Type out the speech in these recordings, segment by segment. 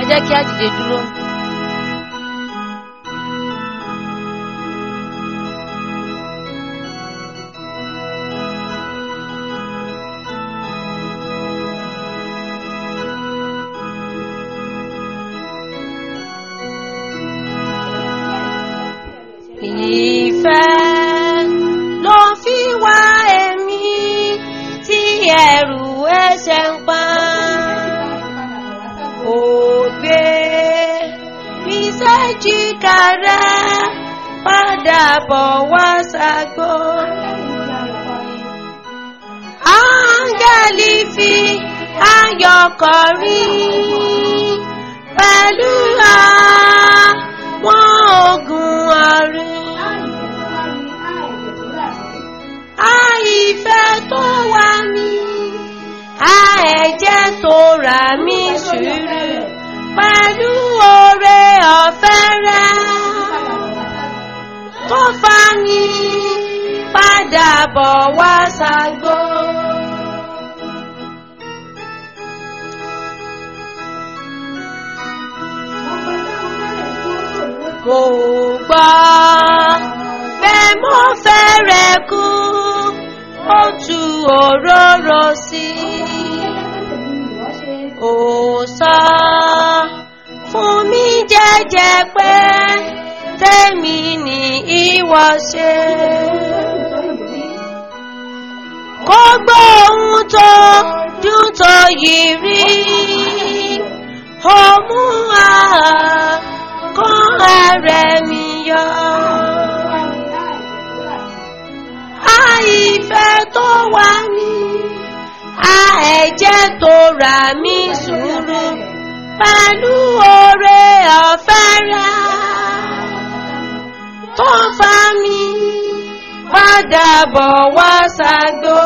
jẹ́ kí á dìde dúró. Ìfẹ́ ló fi wá èmi tí ẹ̀rù ẹ̀ṣẹ̀ ń pa. Ògbé mi sẹ́jìká rẹ̀ padà bọ̀ wá ságbó. Áńgẹ́lì fi ayọ̀ kọrin pẹ̀lú àwọn ogun ọ̀run. Àìfẹ́ tó wà mí, a ẹ̀jẹ̀ tó rà mí sùúrù pẹ̀lú oore ọ̀fẹ́ rẹ̀ tó fà mí padà bọ̀ wá ságbó. Mo gbọ́ pé mo fẹ́rẹ̀ kú, ó tu òróró sí i. Ó sọ fún mi jẹ́jẹ́ pé tèmi ni ìwọ ṣe. Kó gbóhùn tó dùn tó yìí rí, ó mú àkọ́ ẹrẹ̀ mi yọ. Àìfẹ́ tó wà ní, a ẹ̀jẹ̀ tó rà mí sùúrù pẹ̀lú oore ọ̀fẹ́ rẹ̀ tó fà mí padà bọ̀ wá ságbó.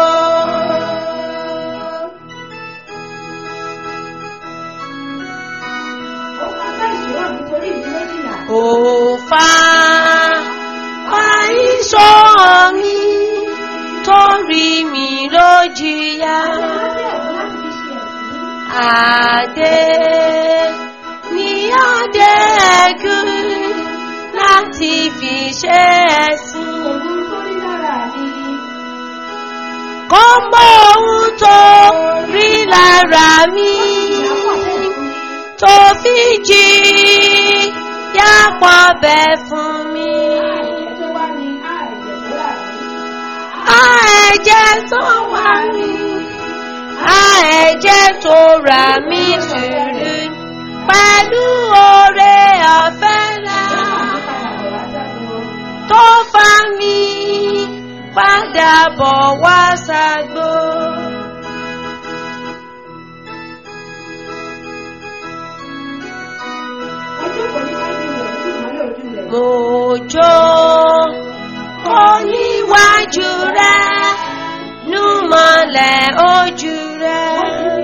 Ó fà àìsàn mi torí mi ló jìyà. Adé ní adé ẹ̀gún láti fi ṣe ẹ̀sìn. Kó mọ ohun tó rí lára mi tó fi jí yápọ̀ bẹ̀ fún mi. A ẹ̀jẹ̀ tó wà mí, a ẹ̀jẹ̀ tó rà mí sùúrù pẹ̀lú oore ọ̀fẹ́ rẹ̀ tó fà mí padà bọ̀ wá ságbó. Mo jó oníwájú rẹ̀ nú mọ́lẹ̀ ojú rẹ̀.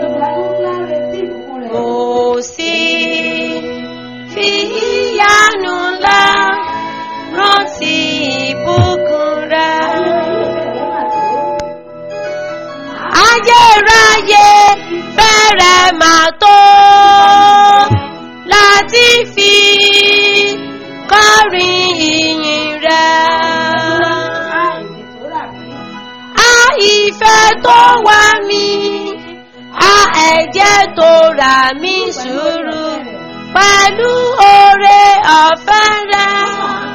Mo sì fi ìyanu ńlá rántí ìbùkún rẹ̀. Ayérayé bẹ̀rẹ̀ máa tó láti fi kọrin ìyìn rẹ̀. A ìfẹ́ tó wà mí, a ẹ̀jẹ̀ tó rà mí sùúrù pẹ̀lú oore ọ̀fẹ́ rẹ̀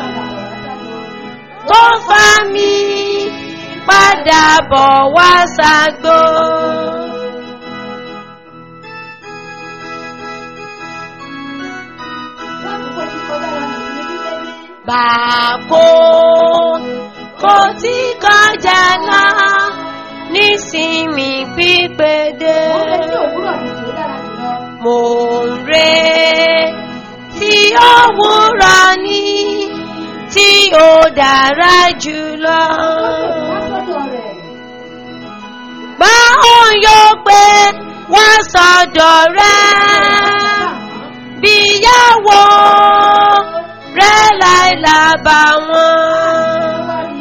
tó fà mí padà bọ̀ wá ságbó. Bàkó kò tí kọjá lọ nísìmí pípédé. Mò ń re tí òwúrọ̀ ní tí ó dára jùlọ. Gbá òun yóò pé wá sọ́dọ̀ rẹ̀ bíyàwó rẹ̀ láìlábà wọn.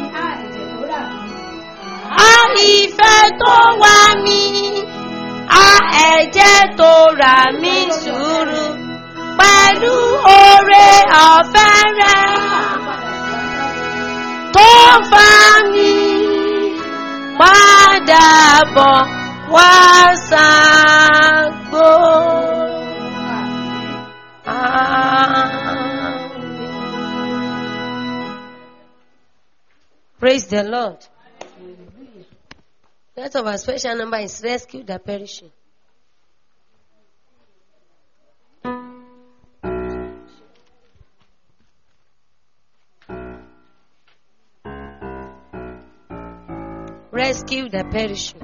A ìfẹ́ tó wà mí, a ẹ̀jẹ̀ tó rà mí sùúrù pẹ̀lú oore ọ̀fẹ́ rẹ̀ tó bá mi padà bọ̀ wá ságbó. Praise the Lord. That of our special number is rescue the perishing. Rescue the perishing.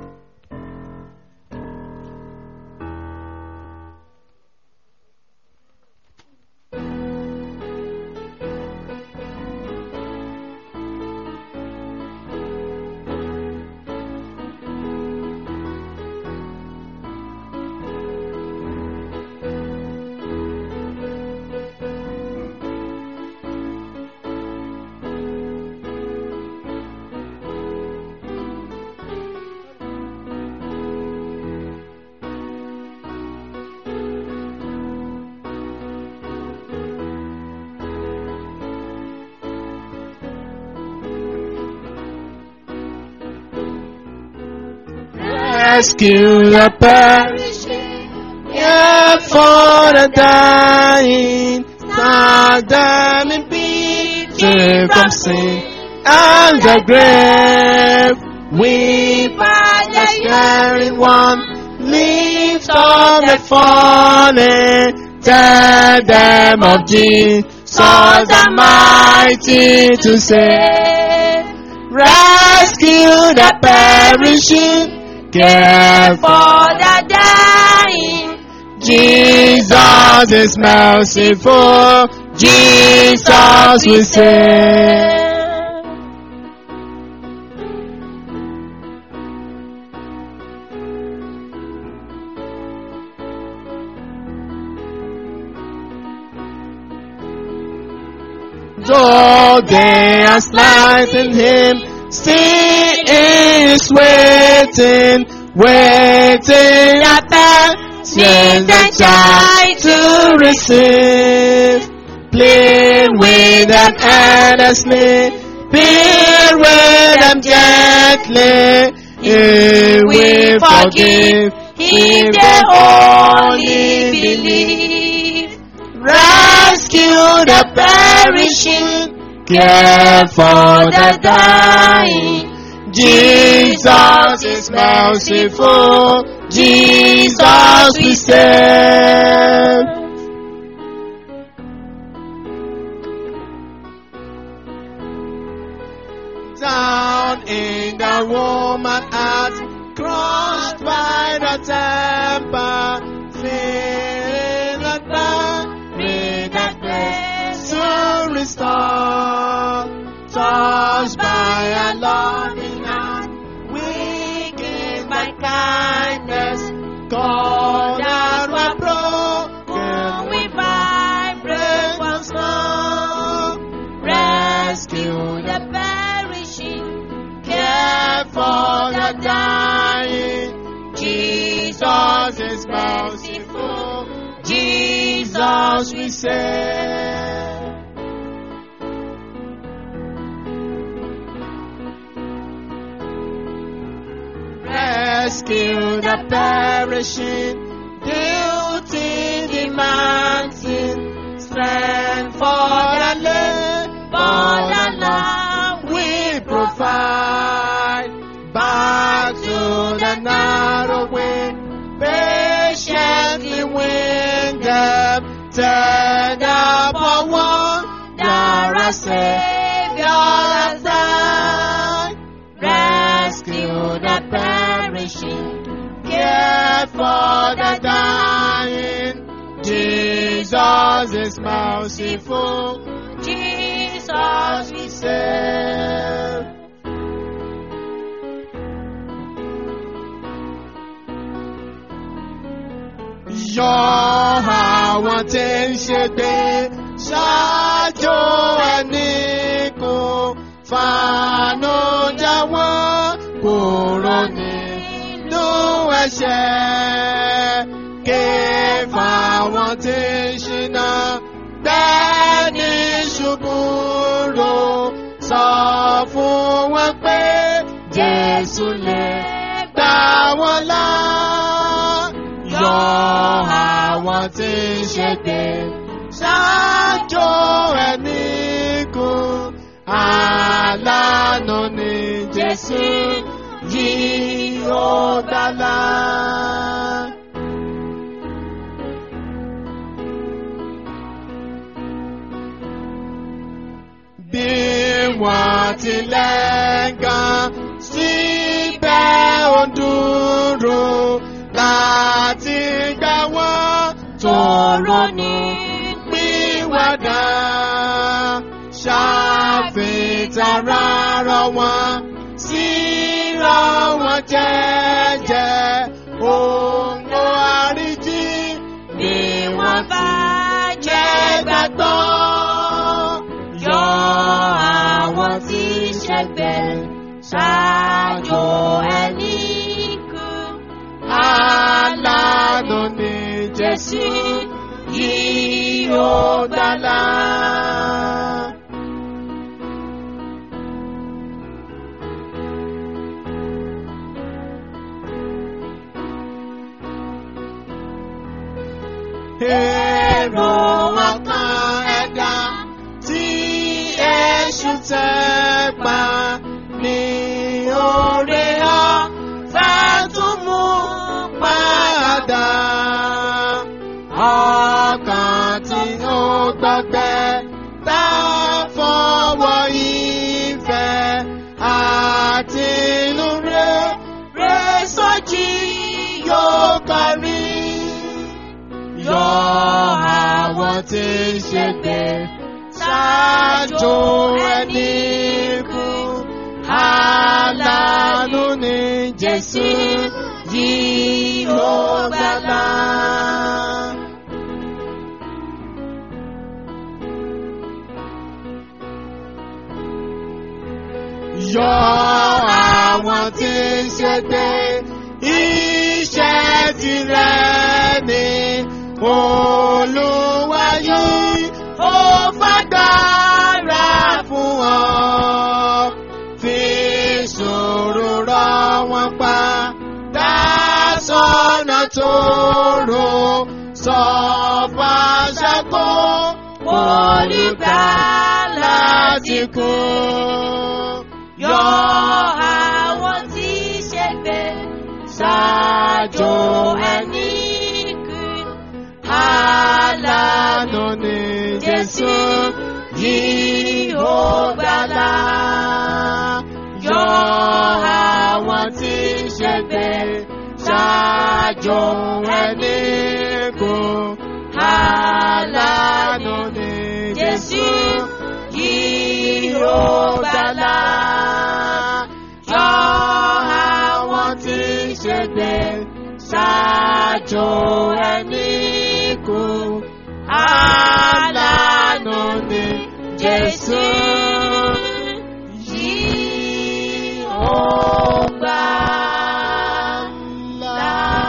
rescue the perishing, yeah, for the dying, save them in peace, save from sin and the grave. We by the sharing one, lift up the fallen, tell them of Jesus, the mighty to save. Rescue the perishing, care For the dying, Jesus is merciful. Jesus will save. Though they are slighting him, still is waiting, waiting at the send the child to receive. Plead with them earnestly, bear with them gently. He will forgive if they only believe. Rescue the perishing, care for the dying. Jesus is merciful. Jesus we save. Down in the woman heart, crushed by the temper, feeling the burn, with that grace to restore. Touched by a loving hand, weakened by kindness, called out were broken, we vibrate once more. Rescue the perishing, care for the dying. Jesus is merciful. Jesus we say. Rescue the perishing, duty demanding, strength for the land, for the land we provide. Back to the narrow way, patiently wing them, turn up a one, there a Savior has died. Rescue the perishing, care for the dying. Jesus is merciful. Jesus we serve. Yọ àwọn tí ń ṣe gbé ṣáájú ẹni kò fàánú jáwọ́ kúrò nínú ẹ̀ṣẹ̀. Ké fáwọn tí ń ṣe búburú sọ fún wọn pé Jésù lè gbà wọ́n là. Yọ àwọn tí ń ṣègbè ṣáájú ẹni kù. Àlànà ni Jésù yìí ó dálá. Bí wọ́n tilẹ̀ gan síbẹ̀ ó dúró láti gbà wọ́n tóró ní pìwàdà. Ṣàfitara rọ̀ wọ́n síra wọn jẹ́jẹ́. Òǹgbò àríjì ni wọ́n bá jẹ́ gbàgbọ́. Yọ àwọn tí ṣẹgbẹ́ ṣáájú ẹni kú. Alánú ni Jésù yìí ó gbàlà. Èrò ọkàn ẹ̀dá tí èṣù tẹ́ pa ní oore ọ̀fẹ́ tún mú padà. Ọkàn tí ó gbàgbẹ́ tá fọwọ́ ìfẹ́ àti inú rẹ̀ rẹ̀ sọ́jí yóò parí yọ àwọn tí ń ṣègbè ṣáájú ẹni kú. Àlànà ni Jésù yìí ó gbàlà. Yọ àwọn tí ń ṣègbè iṣẹ́ tirẹ̀ ni Olúwa yìí ó fagbára fún ọ. Fi sùúrù rọ̀ wọ́n pa, dá sọ́nà tó rò, sọ fàṣẹ kó olùgbàlà ti kú. Yọ àwọn tí ṣẹgbẹ́ ṣáájú ẹni kú. Àlànà ni Jésù yìí ó gbàlà. Yọ àwọn tí ń ṣègbè ṣáájú ẹni kù. Àlànà ni Jésù yìí ó gbàlà. Yọ àwọn tí ń ṣègbè ṣáájú ẹni kù. Àlànà ni Jésù yìí ó gbàlà.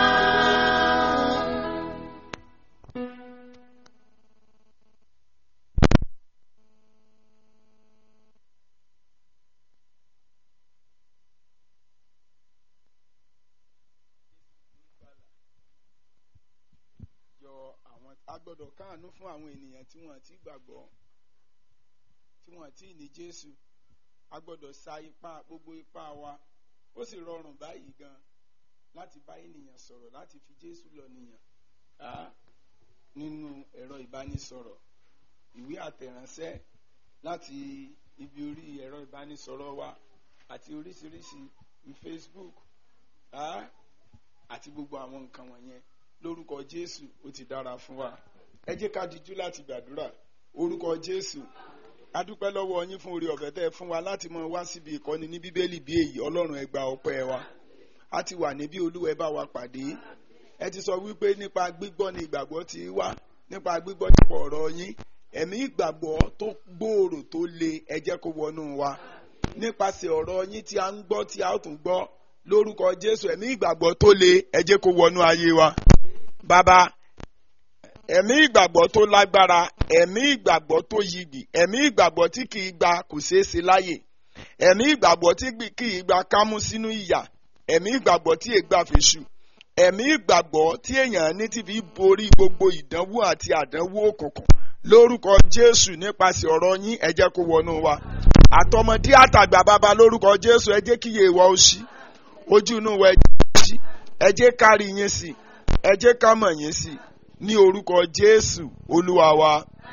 yọ àwọn a gbọ́dọ̀ káàánú fún àwọn ènìyàn tí wọ́n ti gbàgbọ́ tí wọ́n ti ní Jésù a gbọ́dọ̀ sa ipá gbogbo ipá wa ó sì rọrùn báyìí gan láti bá ènìyàn sọ̀rọ̀ láti fi Jésù lọ nìyàn á nínú ẹ̀rọ ìbánisọ̀rọ̀ ìwé àtẹ̀ránṣẹ́ láti ibi orí ẹ̀rọ ìbánisọ̀rọ̀ wa àti oríṣiríṣi ní Facebook á àti gbogbo àwọn nǹkan wọ̀nyẹn lórúkọ Jésù ó ti dára fún wa ẹ jẹ́ ká dijú láti gbàdúrà orúkọ Jésù a dúpẹ́ lọ́wọ́ yín fún oore ọ̀fẹ́ tẹ́ ẹ fún wa láti mọ wá síbi ìkọ́ni ní bíbélì bí èyí ọlọ́run ẹ gba ọpẹ́ wa a ti wà níbí olúwa ẹ bá wa pàdé ẹ ti sọ wípé nípa gbígbọ́ ni ìgbàgbọ́ ti wá nípa gbígbọ́ nípa ọ̀rọ̀ yín ẹ̀mí ìgbàgbọ́ tó gbòòrò tó le ẹ jẹ́ kó wọnú wa nípasẹ̀ ọ̀rọ̀ yín tí a ń gbọ́ tí a ó tún gbọ́ lórúkọ Jésù ẹ̀mí ìgbàgbọ́ tó le ẹ jẹ́ kó wọnú ayé wa bàbá ẹ̀mí ìgbàgbọ́ tó lágbára ẹ̀mí ìgbàgbọ́ tó yigi ẹ̀mí ìgbàgbọ́ tí kì í gba kò ṣeé ṣe láyè ẹ̀mí ìgbàgbọ́ tí kì í gba kámú sínú ìyà ẹ̀mí ìgbàgbọ́ tí ègbà fèṣù ẹ̀mí ìgbàgbọ́ tí èèyàn ní ti fi borí gbogbo ìdánwò àti àdánwò òkùnkùn lórúkọ jésù nípasẹ̀ ọ̀rọ̀ yín ẹ jẹ́ kó wọnú wa àtọmọdé àtàgbà bàbá lórúkọ jésù ẹ jẹ́ kíyè wa ó ṣí ojú inú wa ẹ jẹ́ kó ṣí ẹ jẹ́ kárí yín sí ẹ jẹ́ ká mọ̀ yín sí ní orúkọ jésù olúwa wa.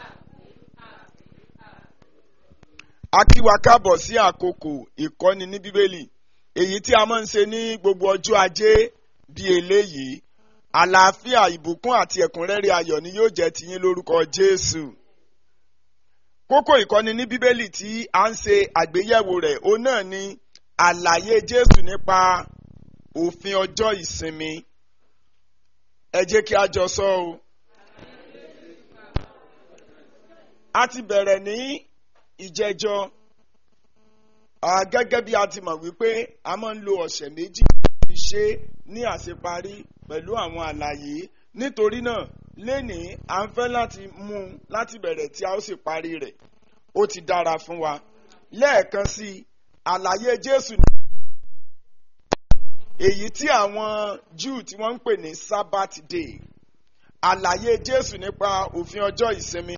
a kí wa káàbọ̀ sí àkókò ìkọ́ni ní bíbélì èyí tí a máa ń ṣe ní gbogbo ọjọ́ ajé bíi eléyìí àlàáfíà ìbùkún àti ẹ̀kúnrẹ́rẹ́ ayọ̀ ni yóò jẹ́ tiyín lórúkọ jésù kókó ìkọ́ni ní bíbélì tí a ń ṣe àgbéyẹ̀wò rẹ̀ òun náà ni àlàyé jésù nípa òfin ọjọ́ ìsinmi ẹ jẹ́ kí a jọ sọ o. a ti bẹ̀rẹ̀ ní ìjẹjọ́ gẹ́gẹ́ bí a ti mọ̀ wípé a máa ń lo ọ̀sẹ̀ méjì fi ṣe ní àṣeparí pẹ̀lú àwọn àlàyé nítorí náà lénìí à ń fẹ́ láti mú un láti bẹ̀rẹ̀ tí a ó sì parí rẹ̀ ó ti dára fún wa lẹ́ẹ̀kan sí i àlàyé Jésù èyí tí àwọn Júù tí wọ́n ń pè ní Sabbath day àlàyé Jésù nípa òfin ọjọ́ ìsinmi.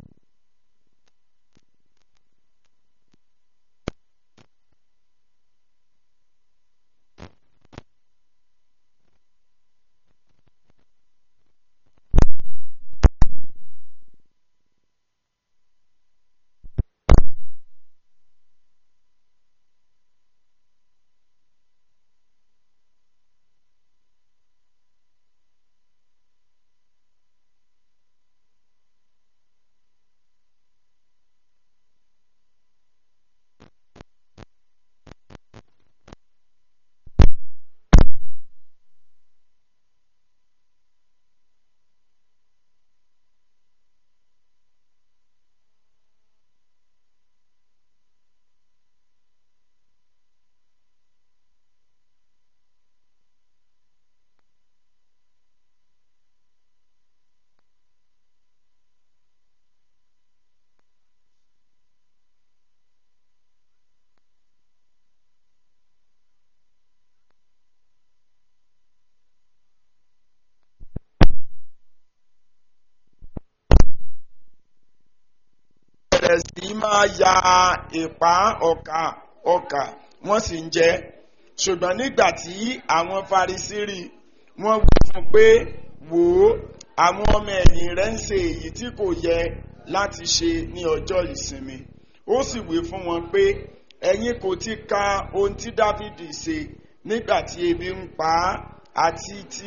bẹ̀rẹ̀ sí máa ya ìpá ọkà ọkà wọ́n sì ń jẹ ṣùgbọ́n nígbà tí àwọn Farisí rí wọ́n wí fún un pé wò ó àwọn ọmọ ẹ̀yìn rẹ̀ ń ṣe èyí tí kò yẹ láti ṣe ní ọjọ́ ìsinmi ó sì wí fún wọn pé ẹ̀yin kò ti ka ohun tí Dáfídì ṣe nígbà tí ebi ń pa á àti tí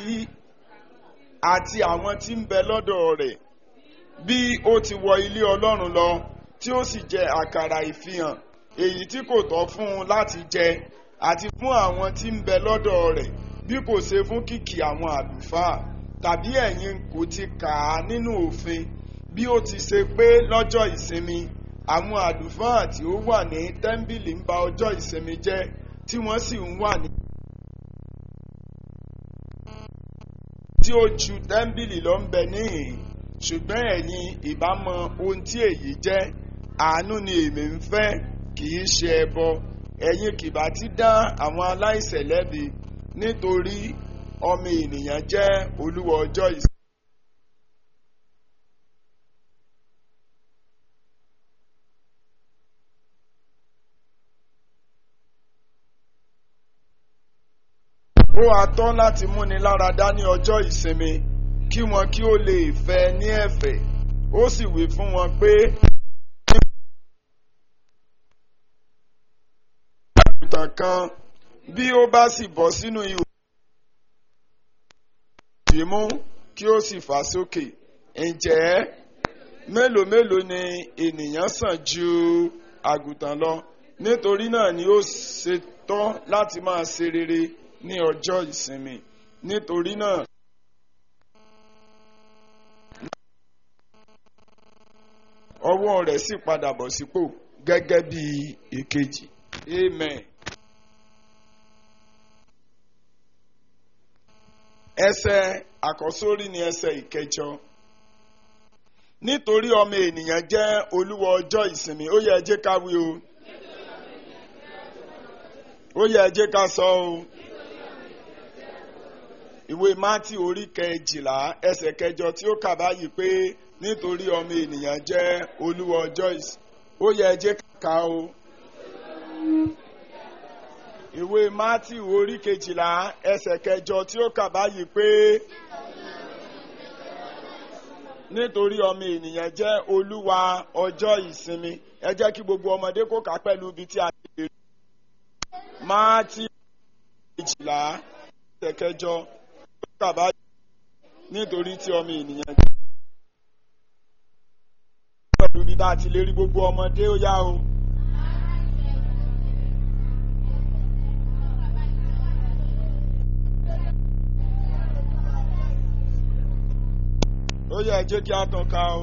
àti àwọn tí ń bẹ lọ́dọ̀ rẹ̀ bí ó ti wọ ilé Ọlọ́run lọ tí ó sì jẹ àkàrà ìfihàn èyí tí kò tọ́ fún un láti jẹ àti fún àwọn tí ń bẹ lọ́dọ̀ rẹ̀ bí kò ṣe fún kìkì àwọn àlùfáà tàbí ẹ̀yin kò ti kà á nínú òfin bí ó ti ṣe pé lọ́jọ́ ìsinmi àwọn àlùfáà tí ó wà ní tẹ́ḿbìlì ń ba ọjọ́ ìsinmi jẹ́ tí wọ́n sì ń wà ní. tí ó ju tẹ́ḿbìlì lọ ń bẹ níhìn ṣùgbọ́n ẹ̀yin ìbá mọ ohun tí èyí jẹ́ àánú ni èmi ń fẹ́ kì í ṣe ẹbọ ẹ̀yin kìbá ti dá àwọn aláìṣẹ̀ lẹ́bi nítorí ọmọ ènìyàn jẹ́ olúwa ọjọ́ ìsinmi. ó wá tọ́ láti múni lára dá ní ọjọ́ ìsinmi kí wọn kí ó lè fẹ́ ní ẹ̀fẹ̀ ó sì wí fún wọn pé. àgùntàn kan bí ó bá sì bọ́ sínú ihò ìdìmú kí ó sì fà sókè ǹjẹ́ mélòó mélòó ni ènìyàn sàn ju àgùntàn lọ nítorí náà ni ó ṣe tọ́ láti máa ṣe rere ní ọjọ́ ìsinmi nítorí náà. ọwọ́ rẹ̀ sì padà bọ̀ sípò gẹ́gẹ́ bí èkejì amen. ẹsẹ̀ àkọ́sórí ni ẹsẹ̀ ìkẹjọ nítorí ọmọ ènìyàn jẹ́ olúwa ọjọ́ ìsinmi ó yẹ ẹ jẹ́ ká wí o ó yẹ ẹ jẹ́ ká sọ o ìwé mátì orí kẹjìlá ẹsẹ̀ kẹjọ tí ó kà báyìí pé nítorí ọmọ ènìyàn jẹ́ olúwa ọjọ́ ìsinmi ó yẹ ẹ jẹ́ ká kà o ìwé mátì orí kejìlá ẹsẹ̀ kẹjọ tí ó kà báyìí pé nítorí ọmọ ènìyàn jẹ́ olúwa ọjọ́ ìsinmi ẹ jẹ́ kí gbogbo ọmọdé kó kà pẹ̀lú ibi tí a ti lè rí mátì kejìlá ẹsẹ̀ kẹjọ tí ó kà báyìí nítorí tí ọmọ ènìyàn jẹ́ pẹ̀lú ibi tá a ti lè rí gbogbo ọmọdé ó yá o. ó yẹ jẹ́ kí a tàn ká o.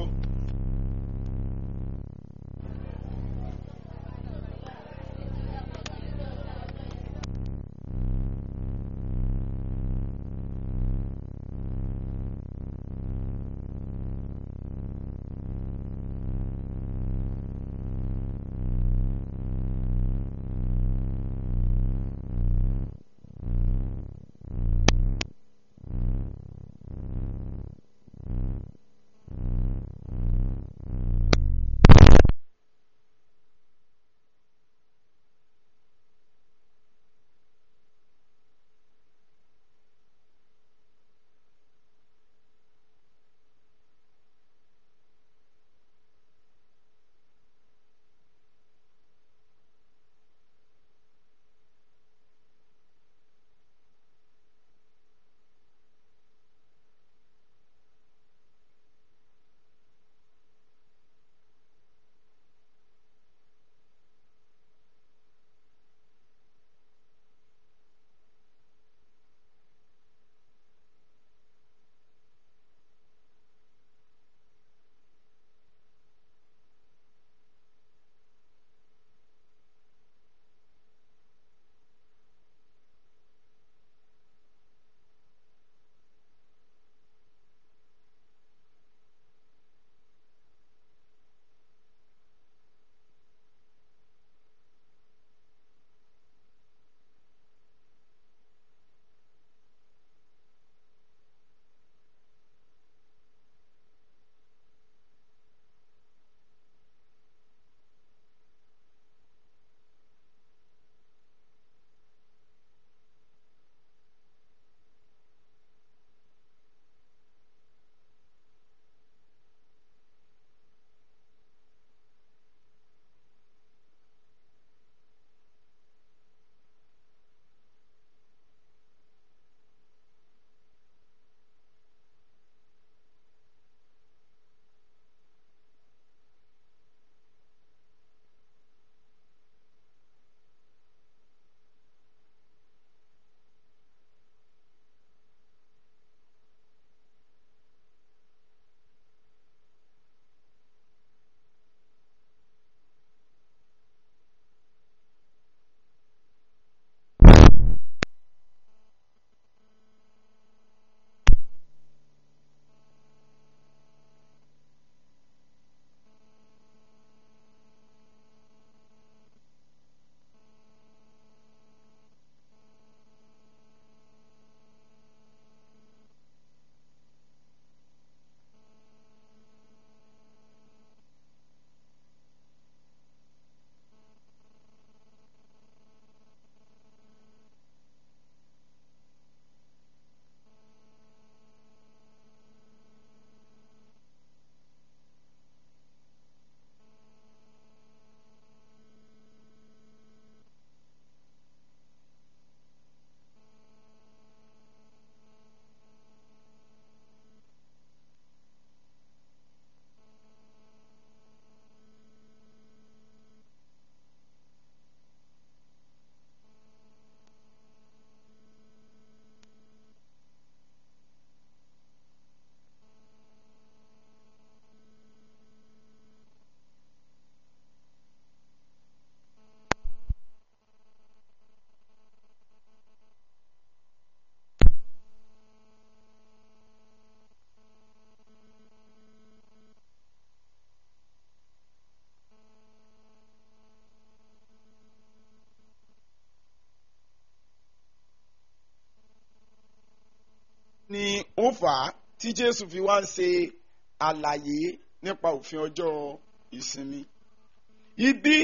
ni ó fà á tí jésù fi wá ń ṣe àlàyé nípa òfin ọjọ́ ìsinmi ibi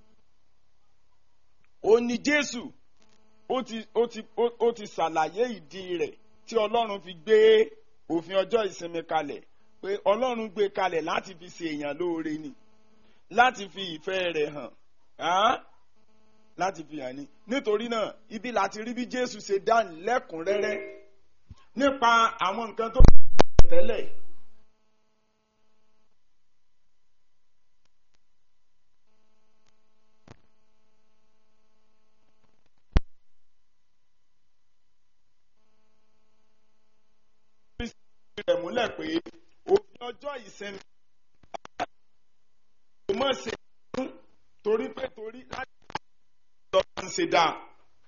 ó ní jésù ó ti ó ti ó ó ti ṣàlàyé ìdí rẹ̀ tí ọlọ́run fi gbé òfin ọjọ́ ìsinmi kalẹ̀ pé ọlọ́run gbé kalẹ̀ láti fi ṣe èèyàn lóore ni láti fi ìfẹ́ rẹ̀ hàn á láti fi hàn ní nítorí náà ibi láti rí bí jésù ṣe dáhùn lẹ́kùnrẹ́rẹ́ nípa àwọn nǹkan tó tẹ́lẹ̀. rẹ̀ múlẹ̀ pé òfin ọjọ́ ìsinmi kò mọ̀ ṣe fún torí pé torí láti lọ́ọ́ ń ṣe dáa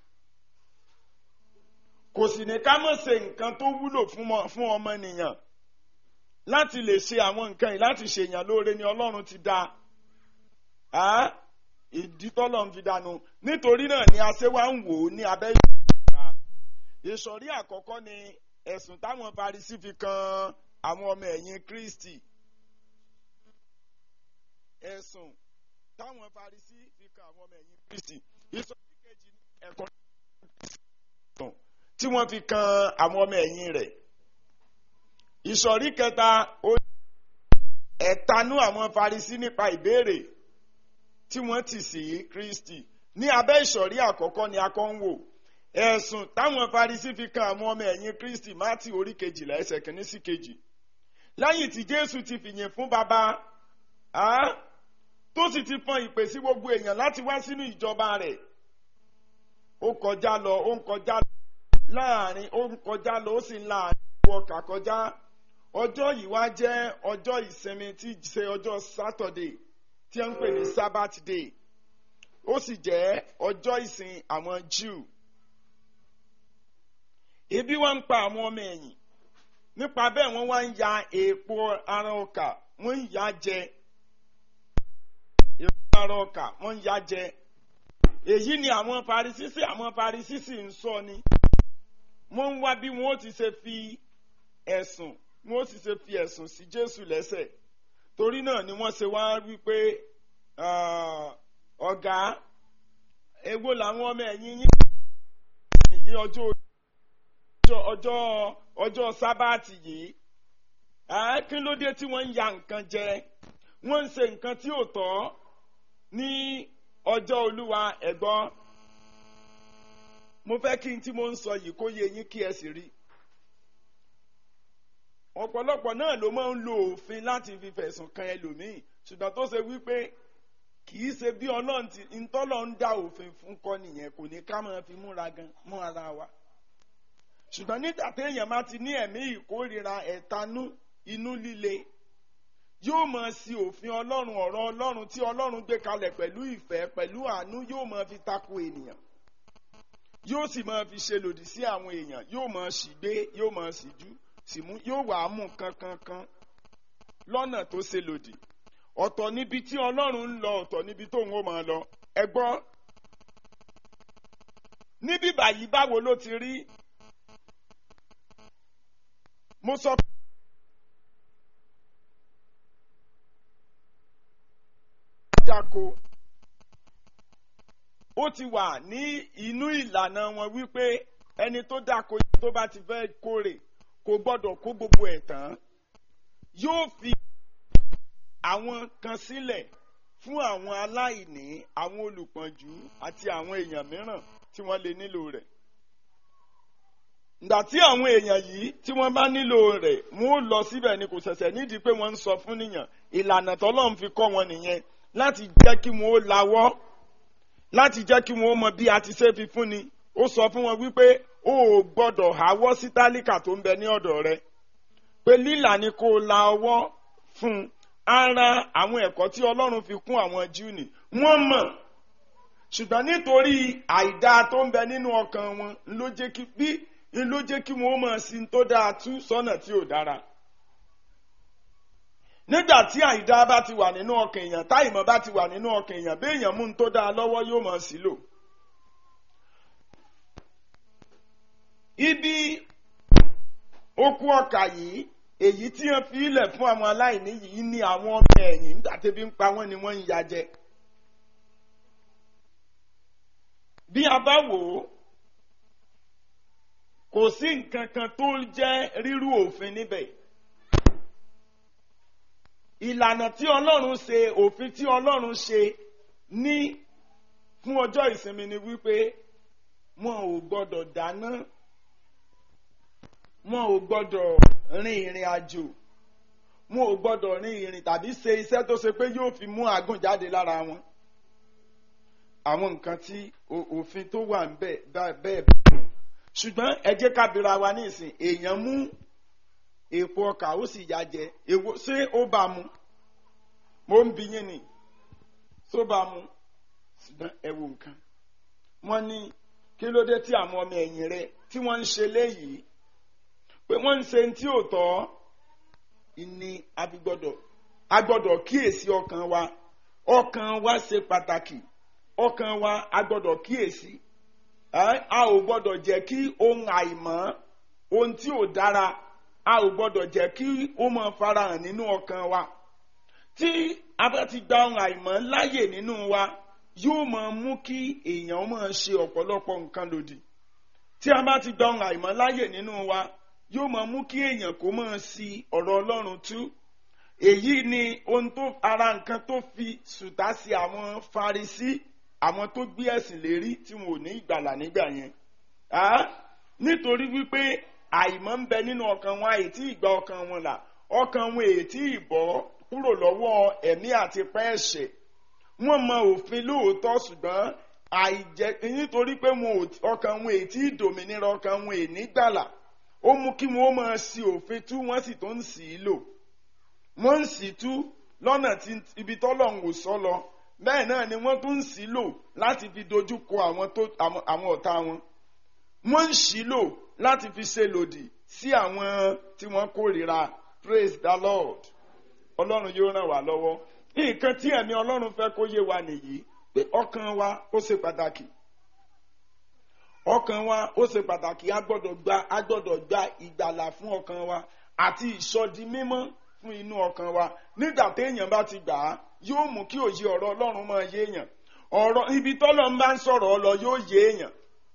kò sì ní ká mọ̀ ṣe nǹkan tó wúlò fún ọmọnìyàn láti lè ṣe àwọn nǹkan yìí láti ṣèyàn lóore ni ọlọ́run ti dá a ìdí tọ́lọ́run fi dànù nítorí náà ni a ṣe wá ń wò ó ní abẹ́ ìgbà ìsọ̀rí àkọ́kọ́ ni ẹ̀sùn táwọn Farisí fi kan àwọn ọmọ ẹ̀yìn Kristi ẹ̀sùn táwọn Farisí fi kan àwọn ọmọ ẹ̀yìn Kristi ìsọ̀rí kejì ni ẹ̀kọ́ tí wọ́n fi kan àwọn ọmọ ẹ̀yìn rẹ̀ ìsọ̀rí kẹta ẹ̀tanú àwọn Farisí nípa ìbéèrè tí wọ́n ti sí Kristi ní abẹ́ ìsọ̀rí àkọ́kọ́ ni a kọ́ ń wò ẹ̀sùn táwọn Farisí fi kan àwọn ọmọ ẹ̀yìn Kristi Mátì orí kejìlá ẹsẹ̀ kìíní sí kejì lẹ́yìn tí Jésù ti fìyìn fún bàbá tó sì ti fọn ìpè sí gbogbo èèyàn láti wá sínú ìjọba rẹ̀ ó kọjá lọ ó ń kọjá lọ láàrin ó ń kọjá lọ ó sì ń láàrin ọkà kọjá ọjọ́ yìí wá jẹ́ ọjọ́ ìsinmi tí í ṣe ọjọ́ Saturday tí wọ́n ń pè ní Sabbath day ó sì jẹ́ ọjọ́ ìsìn àwọn Jew ebi wá ń pa àwọn ọmọ ẹ̀yìn nípa bẹ́ẹ̀ wọ́n wá ń ya èèpo ara ọkà wọ́n ń ya jẹ èèpo ara ọkà wọ́n ń ya jẹ èyí ni àwọn Farisí àwọn Farisí sì ń sọ ni wọ́n ń wá bí wọ́n ó ti ṣe fi ẹ̀sùn wọ́n ó ti ṣe fi ẹ̀sùn sí Jésù lẹ́sẹ̀ torí náà ni wọ́n ṣe wá wípé ọ̀gá èwo làwọn ọmọ ẹ̀yìn yín èyí ọjọ́ ọjọ́ ọjọ́ sábàtì yìí kí ló dé tí wọ́n ń ya nǹkan jẹ wọ́n ń ṣe nǹkan tí ò tọ́ ní ọjọ́ olúwa ẹ̀gbọ́n mo fẹ́ kí n tí mo ń sọ yìí kó yé yín kí ẹ sì rí ọ̀pọ̀lọpọ̀ náà ló máa ń lo òfin láti fi fẹ̀sùn kan ẹlòmíì ṣùgbọ́n tó ṣe wípé kì í ṣe bí ọlọ́run ti ntọ́lọ́ ń dá òfin fún kọ́ nìyẹn kò ní ká máa fi múra gan mọ́ ara wa ṣùgbọ́n nígbà téèyàn bá ti ní ẹ̀mí ìkórira ẹ̀tanú inú líle yóò máa sí òfin ọlọ́run ọ̀rọ̀ ọlọ́run tí ọlọ́run gbé kalẹ̀ pẹ̀lú ìfẹ́ pẹ̀lú àánú yóò máa fi tako ènìyàn yóò sì máa fi ṣe lòdì sí àwọn èèyàn yóò máa sì gbé yóò máa sì jú sì mú yóò wàá mú kankankan lọ́nà tó ṣe lòdì ọ̀tọ̀ níbi tí ọlọ́run ń lọ ọ̀tọ̀ níbi tóun ó máa lọ ẹ gbọ́ níbí báyìí báwo ló ti rí mo sọ pé. dáko ó ti wà ní inú ìlànà wọn wípé ẹni tó dáko tó bá ti fẹ́ kórè kò gbọ́dọ̀ kó gbogbo ẹ̀ tán yóò fi àwọn kan sílẹ̀ fún àwọn aláìní àwọn olùpọ̀njú àti àwọn èèyàn mìíràn tí wọ́n lè nílò rẹ̀ ìgbà tí àwọn èèyàn yìí tí wọ́n bá nílò rẹ̀ wọ́n lọ síbẹ̀ ni kò ṣẹ̀ṣẹ̀ nídìí pé wọ́n ń sọ fún nìyàn ìlànà tọ́lọ́run fi kọ́ wọn nìyẹn láti jẹ́ kí wọ́n ó lawọ́ láti jẹ́ kí wọ́n ó mọ bí a ti ṣe fi fún ni ó sọ fún wọn wípé o ò gbọ́dọ̀ háwọ́ sí tálíkà tó ń bẹ ní ọ̀dọ̀ rẹ pé lílà ni kó o la ọwọ́ fún ara àwọn ẹ̀kọ́ tí ọlọ́run fi kún àwọn Júù ni wọ́n mọ̀ ṣùgbọ́n nítorí àìdá tó ń bẹ nínú ọkàn wọn ló jẹ́ kí bí ló jẹ́ kí wọ́n mọ̀ sí tó dáa tú sọ́nà tí ò dára nígbà tí àìdá bá ti wà nínú ọkàn èèyàn táìmọ̀ bá ti wà nínú ọkàn èèyàn bí èèyàn mú un tó dáa lọ́wọ́ yóò mọ̀ sí lò. ibi ó kú ọkà yìí èyí tí wọ́n fi ilẹ̀ fún àwọn aláìní yìí ní àwọn ọmọ ẹ̀yìn nígbà tẹ́bí ń pa wọ́n ni wọ́n ń ya jẹ. bí a bá wò ó kò sí nǹkan kan tó jẹ́ rírú òfin níbẹ̀ ìlànà tí ọlọ́run ṣe òfin tí ọlọ́run ṣe ní fún ọjọ́ ìsinmi ni wípé wọn ò gbọ́dọ̀ dáná wọn ò gbọ́dọ̀ rin ìrìn àjò wọn ò gbọ́dọ̀ rin ìrìn tàbí ṣe iṣẹ́ tó ṣe pé yóò fi mú àgùn jáde lára wọn àwọn nǹkan tí òfin tó wà ń bẹ̀ bẹ́ẹ̀ bẹ́ẹ̀ ṣùgbọ́n ẹ jẹ́ ká bira wa nísìn èèyàn mú èpo ọkà ó sì yá jẹ èwo ṣé ó bá mu mo ń bi yín ni tó bá mu ṣùgbọ́n ẹ wo nǹkan wọ́n ní kí ló dé tí àwọn ọmọ ẹ̀yìn rẹ tí wọ́n ń ṣe léyìí pé wọ́n ń ṣe tí ò tọ́ ìní abigbọ́dọ̀ agbọ́dọ̀ kíyèsí ọkàn wa ọkàn wa ṣe pàtàkì ọkàn wa agbọ́dọ̀ kíyèsí a ò gbọ́dọ̀ jẹ́ kí ohun àìmọ́ ohun tí ò dára a ò gbọ́dọ̀ jẹ́ kí ó máa farahàn nínú ọkàn wa tí a bá ti gba ohun àìmọ́ láàyè nínú wa yóò máa mú kí èèyàn máa ṣe ọ̀pọ̀lọpọ̀ nǹkan lòdì tí a bá ti gba ohun àìmọ́ láàyè nínú wa yóò máa mú kí èèyàn kó máa sí ọ̀rọ̀ Ọlọ́run tú èyí ni ohun tó ara nǹkan tó fi sùtá sí àwọn Farisí àwọn tó gbé ẹ̀sìn lérí tí wọn ò ní ìgbàlà nígbà yẹn nítorí wípé àìmọ́ ń bẹ nínú ọkàn wọn àìtí ìgbà ọkàn wọn là ọkàn wọn ètí ìbọ́ kúrò lọ́wọ́ ẹ̀mí àti pẹ́ ẹ̀ṣẹ̀ wọ́n mọ òfin lóòótọ́ ṣùgbọ́n àìjẹ nítorí pé ọkàn wọn ètí ìdòmìnira ọkàn wọn èní gbàlà ó mú kí wọn ó máa ṣì òfin tú wọ́n sì tó ń sì í lò wọ́n ń sì tú lọ́nà tí ibi tọ́lọ́run ò sọ lọ bẹ́ẹ̀ náà ni wọ́n tún ń sì lò láti fi dojú kọ àwọn ọ̀tá wọn wọ́n ń sì lò láti fi ṣe lòdì sí àwọn tí wọ́n kórìíra praise the lord ọlọ́run yóò ràn wá lọ́wọ́ nǹkan tí ẹ̀mí ọlọ́run fẹ́ kó yé wa nìyí pé ọkàn wa ó ṣe pàtàkì ọkàn wa ó ṣe pàtàkì a gbọ́dọ̀ gba a gbọ́dọ̀ gba ìgbàlà fún ọkàn wa àti ìsọdi mímọ́ fún inú ọkàn wa nígbà téèyàn bá ti gbà á yóò mú kí òye ọ̀rọ̀ ọlọ́run máa yé èèyàn ọ̀rọ̀ ibi tọ́lọ́ ń bá ń sọ̀rọ̀ ọ lọ yóò yé èèyàn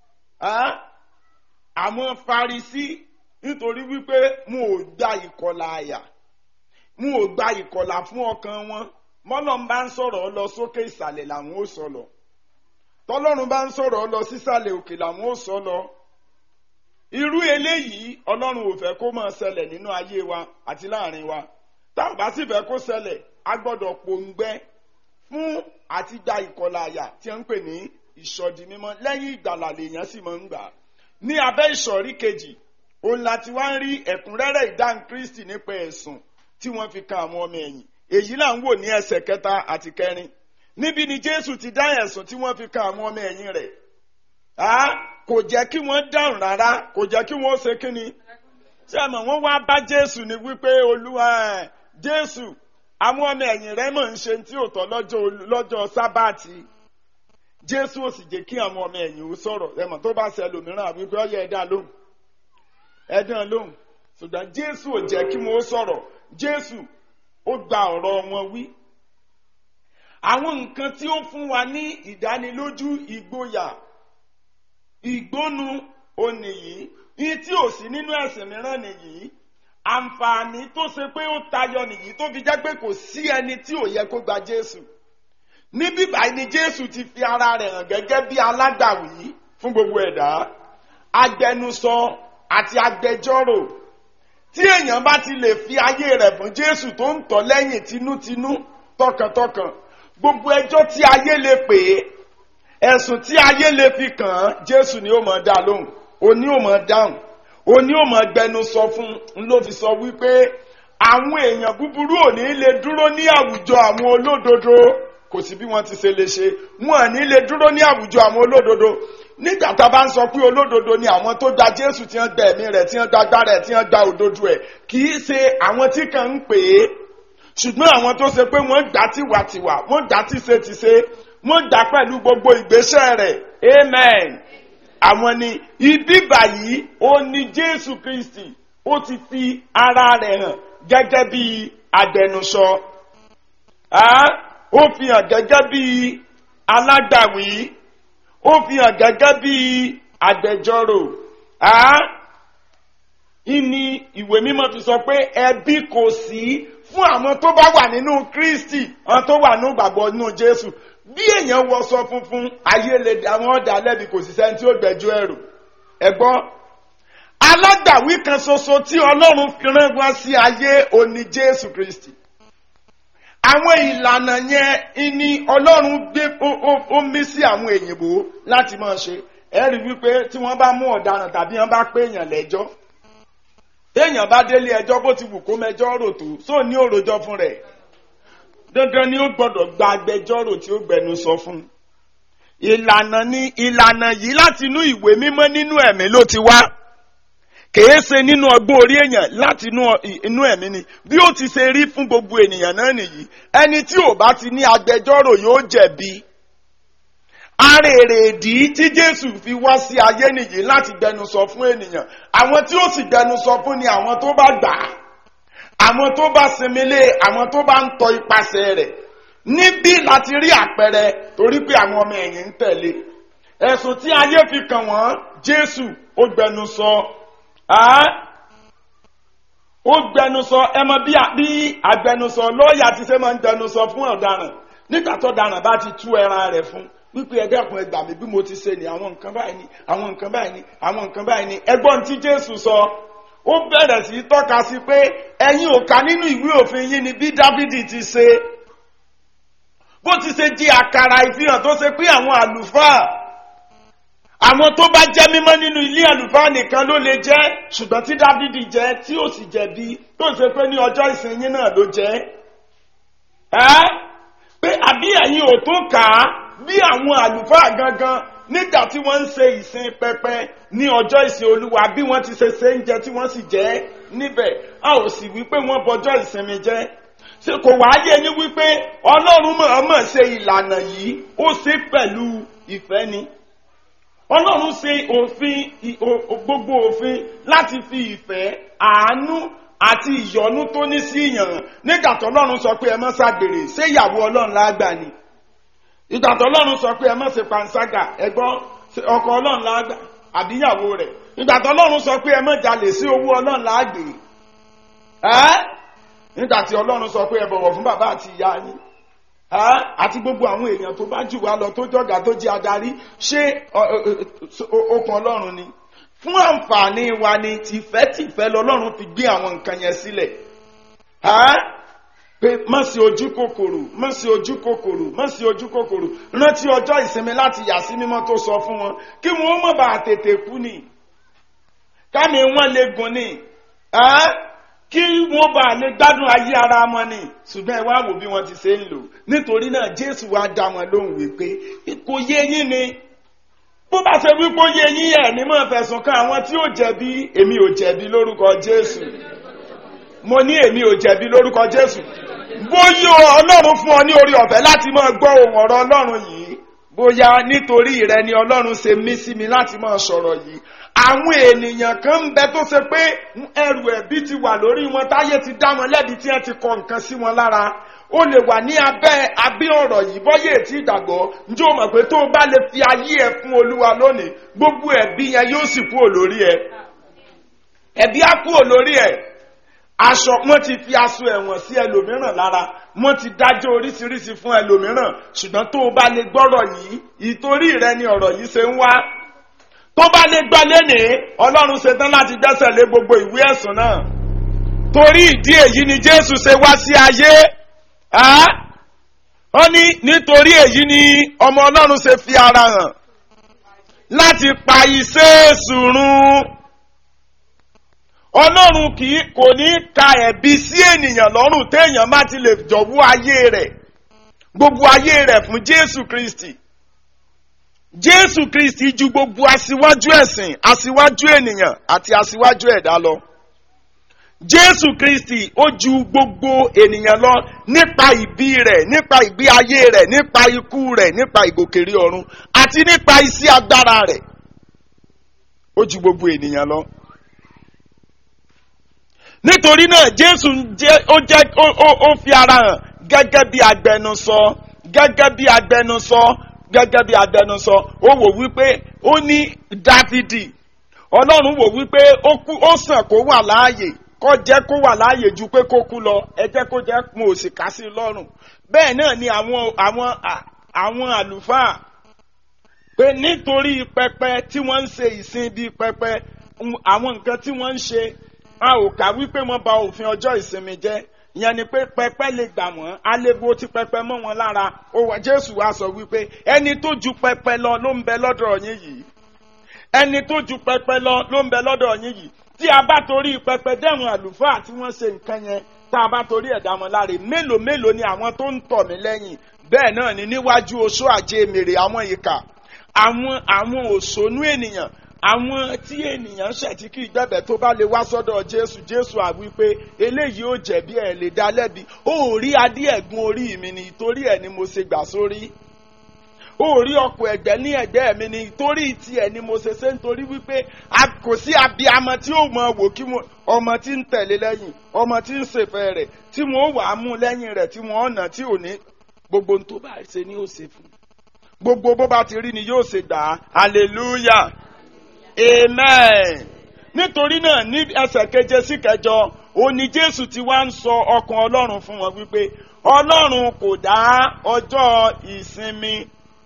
àwọn Farisí nítorí wípé mo ò gba ìkọlà àyà mo ò gba ìkọlà fún ọkàn wọn mọ́lọ́ ń bá ń sọ̀rọ̀ ọ lọ sókè ìsàlẹ̀ làwọn ó sọ lọ tọ́lọ́run bá ń sọ̀rọ̀ ọ lọ sísàlẹ̀ òkè làwọn ó sọ lọ irú eléyìí ọlọ́run ò fẹ́ kó máa ṣẹlẹ̀ nínú ayé wa àti láàrin wa tá ò bá sì fẹ́ kó ṣẹlẹ̀ a gbọ́dọ̀ pòǹgbẹ fún àti gba ìkọlà àyà tí wọ́n ń pè ní ìsọdi mímọ́ lẹ́yìn ìgbàlà lèèyàn sì máa ń gbà ní abẹ́ ìsọ̀rí kejì òun láti wá ń rí ẹ̀kúnrẹ́rẹ́ ìdáhùn Kristi nípa ẹ̀sùn tí wọ́n fi kan àwọn ọmọ ẹ̀yìn èyí là ń wò ní ẹsẹ̀ kẹta àti kẹrin níbi ni Jésù ti dá ẹ̀sùn tí wọ́n fi kan àwọn ọmọ ẹ̀yìn rẹ̀ kò jẹ́ kí wọ́n dáhùn rárá kò jẹ́ kí wọ́n ṣe kíni ṣé àmọ́ wọ́n wá bá Jésù ní wípé Olúwa Jésù àwọn ọmọ ẹ̀yìn rẹ̀ mọ̀ ń ṣe tí ò tọ́ lọ́jọ́ sábàtì Jésù ò sì jẹ́ kí àwọn ọmọ ẹ̀yìn ó sọ̀rọ̀ ẹ̀mọ̀ tó bá ṣe ẹlòmíràn àbí pé ọyẹ ẹ̀dá lóhùn ẹ̀dá lóhùn ṣùgbọ́n Jésù ò jẹ́ kí wọ́n sọ̀rọ̀ Jésù ó gba ọ̀rọ̀ wọn wí. àwọn nǹkan tí ó fún wa ní ìdánilójú ìgboyà ìgbónu òní yìí ní tí ò sí nínú ẹ̀sìn mìíràn nìyí àǹfààní tó ṣe pé ó tayọ nìyí tó fi jẹ́ pé kò sí ẹni tí ò yẹ kó gba Jésù níbí báyìí ni Jésù ti fi ara rẹ̀ hàn gẹ́gẹ́ bí alágbàwí fún gbogbo ẹ̀dá agbẹnusọ àti agbẹjọ́rò tí èèyàn bá ti lè fi ayé rẹ̀ fún Jésù tó ń tọ̀ lẹ́yìn tinútinú tọkàntọkàn gbogbo ẹjọ́ tí ayé lè pè é ẹ̀sùn tí ayé lè fi kàn án Jésù ni ó máa dá lóhùn òní ó máa dáhùn òní ó máa gbẹnu sọ fún un ló fi sọ wípé àwọn èèyàn búburú ò ní lè dúró ní àwùjọ àwọn olódodo kò sí bí wọ́n ti ṣe lè ṣe wọn ò ní lè dúró ní àwùjọ àwọn olódodo nígbà tá a bá ń sọ pé olódodo ni àwọn tó gba Jésù tí wọ́n gba ẹ̀mí rẹ̀ tí wọ́n gba agbára ẹ̀ tí wọ́n gba òdodo ẹ̀ kì í ṣe àwọn tí kàn ń pè é ṣùgbọ́n àwọn tó ṣe pé wọ́n gbà tiwàtiwà wọ́n gbà tìṣetìṣe wọ́n gbà pẹ̀lú gbogbo ìgbésẹ̀ rẹ̀ amen àwọn ni ibi báyìí ó ní Jésù Kristi ó ti fi ara rẹ̀ hàn gẹ́gẹ́ bí agbẹnusọ Ah, ó fi hàn gẹ́gẹ́ bí alágbàwí ó fi hàn gẹ́gẹ́ bí agbẹjọ́rò Ah, ìní ìwé mímọ́ fi sọ pé ẹbí kò sí fún àwọn tó bá wà nínú Kristi àwọn tó wà nínú ìgbàgbọ́ nínú Jésù bí èèyàn wọṣọ funfun ayé lè àwọn ọ̀dà lẹ́bi kò sí sẹ́ni tí ó gbẹ́jọ́ ẹ̀rù ẹ̀gbọ́n alágbàwí kan ṣoṣo tí Ọlọ́run fi rán wá sí ayé òní Jésù Kristi àwọn ìlànà yẹn ni Ọlọ́run gbé ó- ó- ó mí sí àwọn èyìnbó láti máa ṣe ẹ rí wípé tí wọ́n bá mú ọ̀daràn tàbí wọ́n bá pé èèyàn lẹ́jọ́ téèyàn bá délé ẹjọ́ bó ti wù kó mẹjọ́ rò tó sóò ní òròjọ́ fún rẹ̀ dandan ni ó gbọ́dọ̀ gba agbẹjọ́rò tí ó gbẹnu sọ fún un ìlànà ni ìlànà yìí láti inú ìwé mímọ́ nínú ẹ̀mí ló ti wá kèé ṣe nínú ọgbọ́n orí èèyàn láti inú inú ẹ̀mí ni bí ó ti ṣe rí fún gbogbo ènìyàn náà nìyí ẹni tí ò bá ti ní agbẹjọ́rò yóò jẹ̀bi ara èrè ìdí tí Jésù fi wá sí ayé nìyí láti gbẹnu sọ fún ènìyàn àwọn tí ó sì gbẹnu sọ fún ni àwọn tó bá gbà á àwọn tó bá sinmi lé àwọn tó bá ń tọ ipasẹ̀ rẹ̀ níbí láti rí àpẹẹrẹ torí pé àwọn ọmọ ẹ̀yìn ń tẹ̀lé ẹ̀sùn tí ayé fi kàn wọ́n Jésù ó gbẹnu sọ á ó gbẹnu sọ ẹ mọ̀ bí a- bí agbẹnusọ lọ́ọ̀yà ti ṣe máa ń gbẹnu sọ fún ọ̀daràn nígbà tó daràn bá ti tú ẹran rẹ̀ fún wípé ẹ dẹ́kun ẹ gbà mí bí mo ti ṣe ni àwọn nǹkan báyìí ni àwọn nǹkan báyìí ni àwọn nǹkan báyìí ni ẹgbọ́n tí Jésù sọ ó bẹ̀rẹ̀ sí í tọ́ka sí pé ẹ̀yin ò kà nínú ìwé òfin yín ni bí Dávidi ti ṣe bó ti ṣe di àkàrà ìfihàn tó ṣe pé àwọn àlùfáà àwọn tó bá jẹ́ mímọ́ nínú ilé àlùfáà nìkan ló lè jẹ́ ṣùgbọ́n tí Dávidi jẹ́ tí ó sì jẹ̀bi tó ṣe pé ní ọjọ́ ìsìnyí náà ló jẹ́ ẹ́ pé àbí ẹ̀yin ò tó kà á bí àwọn àlùfáà gangan nígbà tí wọ́n ń ṣe ìsìn pẹpẹ ní ọjọ́ ìsìn olúwa bí wọ́n ti ṣe ṣe ń jẹ tí wọ́n sì jẹ́ níbẹ̀ a ò sì wí pé wọ́n bọjọ́ ìsinmi jẹ́ ṣe kò wá yé yín wípé ọlọ́run mọ̀ọ́mọ̀ ṣe ìlànà yìí ó ṣe pẹ̀lú ìfẹ́ ni ọlọ́run ṣe òfin ì- o- o- gbogbo òfin láti fi ìfẹ́ àánú àti ìyọ́nú tó ní sí ìyàn nígbà tó ọlọ́run sọ pé ẹ má ṣàgbèrè ṣé ìyàwó ọlọ́run lágbà ni ìgbà tó ọlọ́run sọ pé ẹ má ṣe panṣágà ẹgbọ́n ọkọ ọlọ́run lágbà àbíyàwó rẹ̀ ìgbà tó ọlọ́run sọ pé ẹ má jalè sí owó ọlọ́run lágbè ẹ́ nígbà tí ọlọ́run sọ pé ẹ bọ̀wọ̀ fún bàbá àti ìyá yín ẹ́ àti gbogbo àwọn èèyàn tó bá jù wá lọ tó jọ̀gá tó jẹ́ adarí ṣé ọ- ọ- ọ- okun ọlọ́run ni fún àǹfààní wa ni tìfẹ́tìfẹ́ lọ́lọ́run fi gbé àwọn nǹkan yẹn sílẹ̀ ẹ́ pé má sí ojú kòkòrò má sí ojú kòkòrò má sí ojú kòkòrò rántí ọjọ́ ìsinmi láti yà sí mímọ́ tó sọ fún wọn kí wọ́n má bàa tètè kú ni kámi wọn lè gùn ni ẹ́ kí wọ́n bá lè gbádùn ayé ara wọn ni ṣùgbọ́n ẹ wá wò bí wọ́n ti ṣe ń lò nítorí náà Jésù wá dá wọn lóhùn wípé kò yé yín ni bó bá ṣe wípé ó yé yín ẹ̀ ní mọ̀ fẹ̀sùn kan àwọn tí ó jẹ̀bi èmi ò jẹ̀bi lórúkọ Jésù mo ní èmi ò jẹ̀bi lórúkọ Jésù bóyá Ọlọ́run fún ọ ní orí ọ̀fẹ́ láti máa gbọ́ ohùn ọ̀rọ̀ Ọlọ́run yìí bóyá nítorí rẹ ni Ọlọ́run ṣe mí sí mi láti máa sọ̀rọ̀ yìí àwọn ènìyàn kan ń bẹ tó ṣe pé ẹrù ẹ̀bí ti wà lórí wọn táyé ti dá wọn lẹ́bi tí wọ́n ti kọ nǹkan sí wọn lára ó lè wà ní abẹ́ abẹ́ ọ̀rọ̀ yìí bọ́yé tí ìgbàgbọ́ njẹ́ o mọ̀ pé tó o bá lè fi ayé ẹ fún Olúwa lónìí gbogbo ẹ̀bí yẹn yóò sì kúrò lórí ẹ ẹ̀bí á kúrò lórí ẹ aṣọ wọn ti fi aṣọ ẹ̀wọ̀n sí ẹlòmíràn lára wọn ti dájọ́ oríṣiríṣi fún ẹlòmíràn ṣùgbọ́n tó o bá lè gbọ́rọ̀ yìí ìtorí rẹ ni ọ̀rọ̀ yìí ṣe ń wá tó bá lè gbọ́ lénìí ọlọ́run ṣetán láti dẹ́sẹ̀ lé gbogbo ìwé ẹ̀sùn náà torí ìdí èyí ni jésù ṣe wá sí ayé á ó ní nítorí èyí ni ọmọ ọlọ́run ṣe fi ara hàn láti pa iṣẹ́ èṣù run ọlọ́run kì í kò ní ka ẹ̀bi sí ènìyàn lọ́rùn téèyàn má ti lè jọ̀wọ́ ayé rẹ̀ gbogbo ayé rẹ̀ fún jésù kristi jésù kristi ju gbogbo aṣíwájú ẹ̀sìn aṣíwájú ènìyàn àti aṣíwájú ẹ̀dá lọ jésù kristi ó ju gbogbo ènìyàn lọ nípa ìbí rẹ̀ nípa ìgbé ayé rẹ̀ nípa ikú rẹ̀ nípa ìgòkèrè ọ̀run àti nípa iṣẹ́ agbára rẹ̀ ó ju gbogbo ènìyàn lọ nítorí náà jésù jẹ́ ó jẹ́ ó- ó ó fi ara hàn gẹ́gẹ́ bí agbẹnusọ gẹ́gẹ́ bí agbẹnusọ gẹ́gẹ́ bí agbẹnusọ ó wò wípé ó ní dáfídì ọlọ́run wò wípé ó kú ó sàn kó wà láàyè kó jẹ́ kó wà láàyè ju pé kó kú lọ ẹ jẹ́ kó jẹ́ mo ò sì ká sí i lọ́rùn bẹ́ẹ̀ náà ni àwọn àwọn à- àwọn àlùfáà pé nítorí pẹpẹ tí wọ́n ń ṣe ìsìn bíi pẹpẹ ń- àwọn nǹkan tí wọ́n ń ṣe a ò kà wípé wọ́n ba òfin ọjọ́ ìsinmi jẹ́ ìyẹn ni pé pẹpẹ lè gbà wọ́n alebo tí pẹpẹ mọ́ wọn lára ó wà jésù wá sọ wípé ẹni tó ju pẹpẹ lọ ló ń bẹ lọ́dọ̀ yín yìí ẹni tó ju pẹpẹ lọ ló ń bẹ lọ́dọ̀ yín yìí tí a bá torí pẹpẹ dẹ́rùn àlùfáà tí wọ́n ṣe nǹkan yẹn tá a bá torí ẹ̀dá wọn láre mélòó mélòó ni àwọn tó ń tọ̀ mí lẹ́yìn bẹ́ẹ̀ náà ni níwájú oṣó àjẹ mèrè àwọn ìkà àwọn àwọn òṣònú ènìyàn àwọn tí ènìyàn ṣẹ̀ tí kì í gbẹ̀bẹ̀ tó bá lè wá sọ́dọ̀ jésù jésù àwí pé eléyìí ò jẹ̀bi ẹ̀ lè dá lẹ́bi ó rí adé ẹ̀gún orí mi ni torí ẹ̀ ni mo ṣe gbà sórí ó rí ọkọ̀ ẹ̀gbẹ́ ní ẹ̀gbẹ́ mi ni torí tiẹ̀ ni mo ṣe ṣe nítorí wípé a- kò sí abiyamọ tí ó mọ wò kí mo- ọmọ tí ń tẹ̀lé lẹ́yìn ọmọ tí ń ṣèfẹ́ rẹ̀ tí wọ́n wà á mú lẹ́yìn rẹ̀ tí wọ́n ọ̀nà tí ò ní gbogbo ohun tó bá ṣe ni ó ṣe fún gbogbo bó bá ti rí ni yóò ṣe gbà á hallelujah amen nítorí náà ní ẹsẹ̀ keje sí kẹjọ òní jésù ti wá ń sọ ọkàn ọlọ́run fún wọn wípé ọlọ́run kò dá ọjọ́ ìsinmi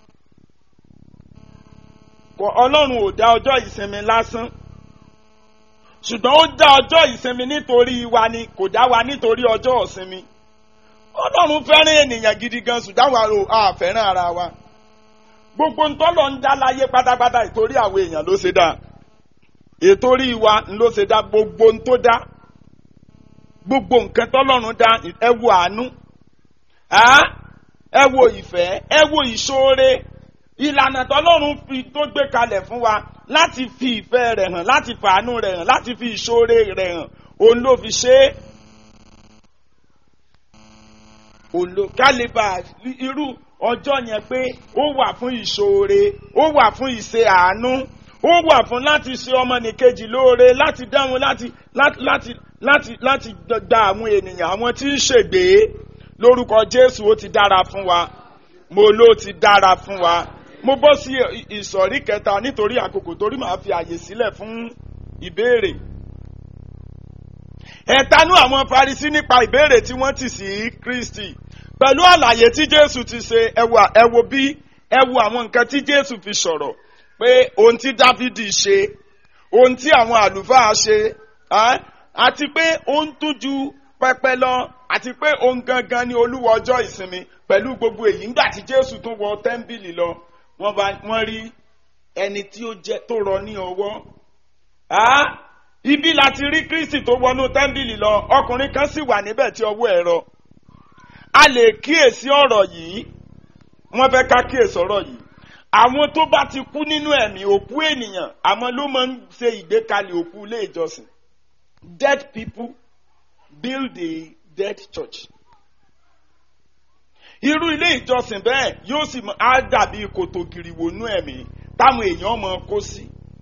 kò ọlọ́run ò dá ọjọ́ ìsinmi lásán ṣùgbọ́n ó dá ọjọ́ ìsinmi nítorí wa ni kò dá wa nítorí ọjọ́ ìsinmi ọlọ́run fẹ́ràn ènìyàn gidi gan ṣùgbọ́n àwa ò a fẹ́ràn ara wa gbogbo ntọ́lọ̀ ń dá láyé pátápátá ìtorí àwọn èèyàn ló ṣe dá ìtorí wa ló ṣe dá gbogbo ń tó dá gbogbo nǹkan tọ́lọ́run dá ẹ wo àánú á ẹ wo ìfẹ́ ẹ wo ìṣoore ìlànà tọ́lọ́run fi tó gbé kalẹ̀ fún wa láti fi ìfẹ́ rẹ̀ hàn láti fàánú rẹ̀ hàn láti fi ìṣoore rẹ̀ hàn òun ló fi ṣe é òun ló kálíbà irú ọjọ́ yẹn pé ó wà fún ìṣoore ó wà fún ìṣe àánú ó wà fún láti ṣe ọmọnìkejì lóore láti dáhùn láti láti láti láti láti gba àwọn ènìyàn àwọn tí ń ṣègbè lórúkọ jésù ó ti dára fún wa mo ló ti dára fún wa mo bọ́ sí ìsọ̀rí kẹta nítorí àkókò torí màá fi àyè sílẹ̀ fún ìbéèrè ẹ̀tanú àwọn Farisí nípa ìbéèrè tí wọ́n tì sí Kristi pẹ̀lú àlàyé tí Jésù ti ṣe ẹ wo ẹ wo bí ẹ wo àwọn nǹkan tí Jésù fi sọ̀rọ̀ pé ohun tí Dáfídì ṣe ohun tí àwọn àlùfáà ṣe ẹ́, àti pé ohun tó ju pẹpẹ lọ àti pé ohun gangan ni olúwa ọjọ́ ìsinmi pẹ̀lú gbogbo èyí ńgbà tí Jésù tún wọ tẹ́ḿbìlì lọ wọ́n bá wọ́n rí ẹni tí ó jẹ́ tó rọ ní ọwọ́ Ah, ibi láti rí Kristi tó wọnú tẹ́ḿbìlì lọ ọkùnrin kan sì wà níbẹ̀ tí ọwọ́ ẹ̀ rọ a lè kíyèsí ọ̀rọ̀ yìí wọ́n fẹ́ ká kíyèsí ọ̀rọ̀ yìí àwọn tó bá ti kú nínú ẹ̀mí òkú ènìyàn àwọn ló máa ń ṣe ìgbékalẹ̀ òkú ilé ìjọsìn dead people build a dead church irú ilé ìjọsìn bẹ́ẹ̀ yóò sì mọ- á dàbí kòtò gìrìwònú ẹ̀mí táwọn èèyàn máa kó sí.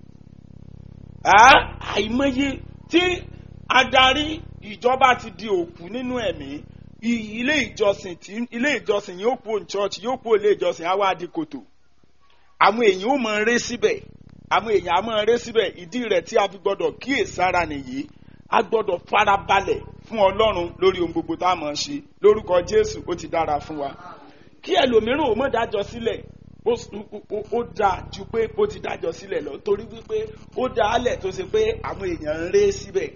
Á, àìmọye tí adarí ìjọba ti di òkú nínú ẹ̀mí i- ilé ìjọsìn tí ilé ìjọsìn yóò kú òun church yóò kú ilé ìjọsìn á wá di kòtò àwọn èèyàn ó máa ré síbẹ̀ àwọn èèyàn á máa ré síbẹ̀ ìdí rẹ̀ tí a fi gbọ́dọ̀ kíyèsára nìyí a gbọ́dọ̀ farabalẹ̀ fún ọlọ́run lórí ohun gbogbo tá a máa ṣe lórúkọ jésù ó ti dára fún wa kí ẹlòmíràn ò mọ̀ dájọ́ sílẹ̀ ó s- ó- ó- ó dáa ju pé ó ti dájọ́ sílẹ̀ lọ torí wípé ó dá a lẹ̀ tó ṣe pé àwọn èèyàn ń ré síbẹ̀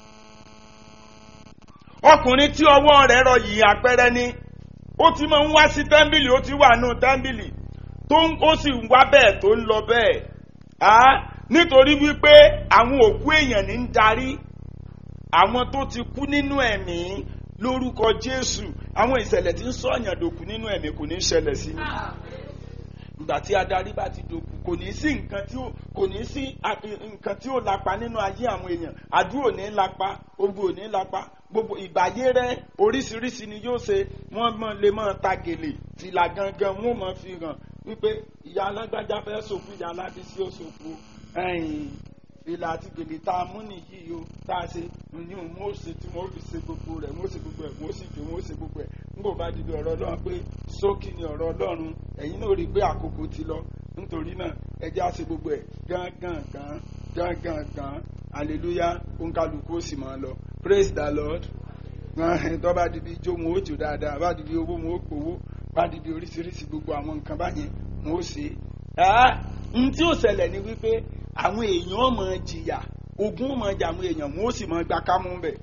ọkùnrin tí ọwọ́ rẹ̀ rọ yìí àpẹẹrẹ ni ó ti máa ń wá sí tẹ́ḿbìlì ó ti wà nù tẹ́ḿbìlì tó ń ó sì ń wá bẹ́ẹ̀ tó ń lọ bẹ́ẹ̀ á nítorí wípé àwọn òkú èèyàn ní ń darí àwọn tó ti kú nínú ẹ̀mí lórúkọ Jésù àwọn ìṣẹ̀lẹ̀ tí ń sọ̀yàn dòkú nínú ẹ̀mí kò ní ṣẹlẹ̀ sí i ìgbà tí adarí bá ti dòkú kò ní sí nǹkan tí ó kò ní sí a- nǹkan tí ó lapa nínú ayé àwọn èèyàn àdúrà ò ní lapa ogun ò ní lapa gbogbo ìgbàyé rẹ oríṣiríṣi ni yóò ṣe wọ́n mọ lè mọ ta gèlè fìlà gangan wọ́n mọ fi hàn wípé ìyá alágbájá fẹ́ sòkú ìyá aládìsí ó sòkú ẹ̀yìn ìlà àti gèlè tá a mú nìyí o tá a ṣe ní òun ó ṣe tí wọ́n fi ṣe gbogbo rẹ̀ wọ́n ṣe gbogbo ẹ̀ wọ́n sì jó wọ́n ṣe gbogbo ẹ̀ nígbà bá dìde ọ̀rọ̀ ọlọ́run pé sókì ni ọ̀rọ̀ ọlọ́run ẹ̀yin náà rí i pé àkókò ti lọ nítorí náà ẹ jẹ́ á ṣe gbogbo ẹ̀ gángan gan gángan gan hallelujah òǹkàlùkù ó sì máa lọ praise the lord tó bá dìde ijó wọn ó jò dáadáa bá dìde owó wọn ó pòwó bá dìde oríṣiríṣi gbogbo àwọn nǹkan báyẹn wọn ó ṣe é n tí ó ṣẹlẹ̀ ni wípé àwọn èèyàn máa jìyà ogun máa jà àwọn èèyàn wọn ó sì máa gba kámú bẹ̀.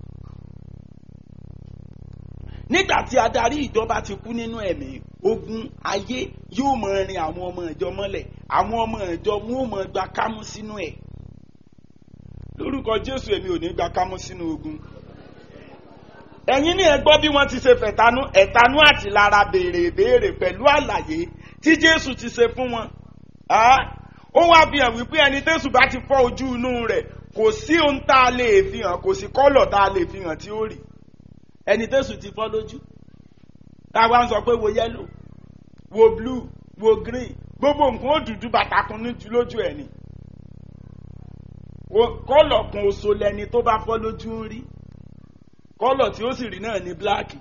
nígbà tí adarí ìjọba ti kú nínú ẹ̀mí ogun ayé yóò máa rin àwọn ọmọ ìjọ mọ́lẹ̀ àwọn ọmọ ìjọ wọn ó máa gba kámú sínú ẹ̀ lórúkọ jésù èmi ò ní gba kámú sínú ogun ẹ̀yin ní ẹ gbọ́ bí wọ́n ti ṣe fẹ̀tanú ẹ̀tanú àti lára béèrè béèrè pẹ̀lú àlàyé tí jésù ti ṣe fún wọn ó wá fi hàn wípé ẹni tẹ́sù bá ti fọ́ ojú inú rẹ̀ kò sí ohun tá a lè fi hàn kò sí kọ́lọ̀ tá a lè fi hàn tí ó rí ẹni tẹ́sù ti fọ́ lójú táwa ń sọ pé wo yẹ́lò wo blue wo green gbogbo nǹkan ó dúdú bàtàkùn níjú lójú ẹ̀ ni kọ́lọ̀ kan oṣù lẹni tó bá fọ́ lójú ń rí kọ́lọ̀ tí ó sì rí náà ní bíláàkì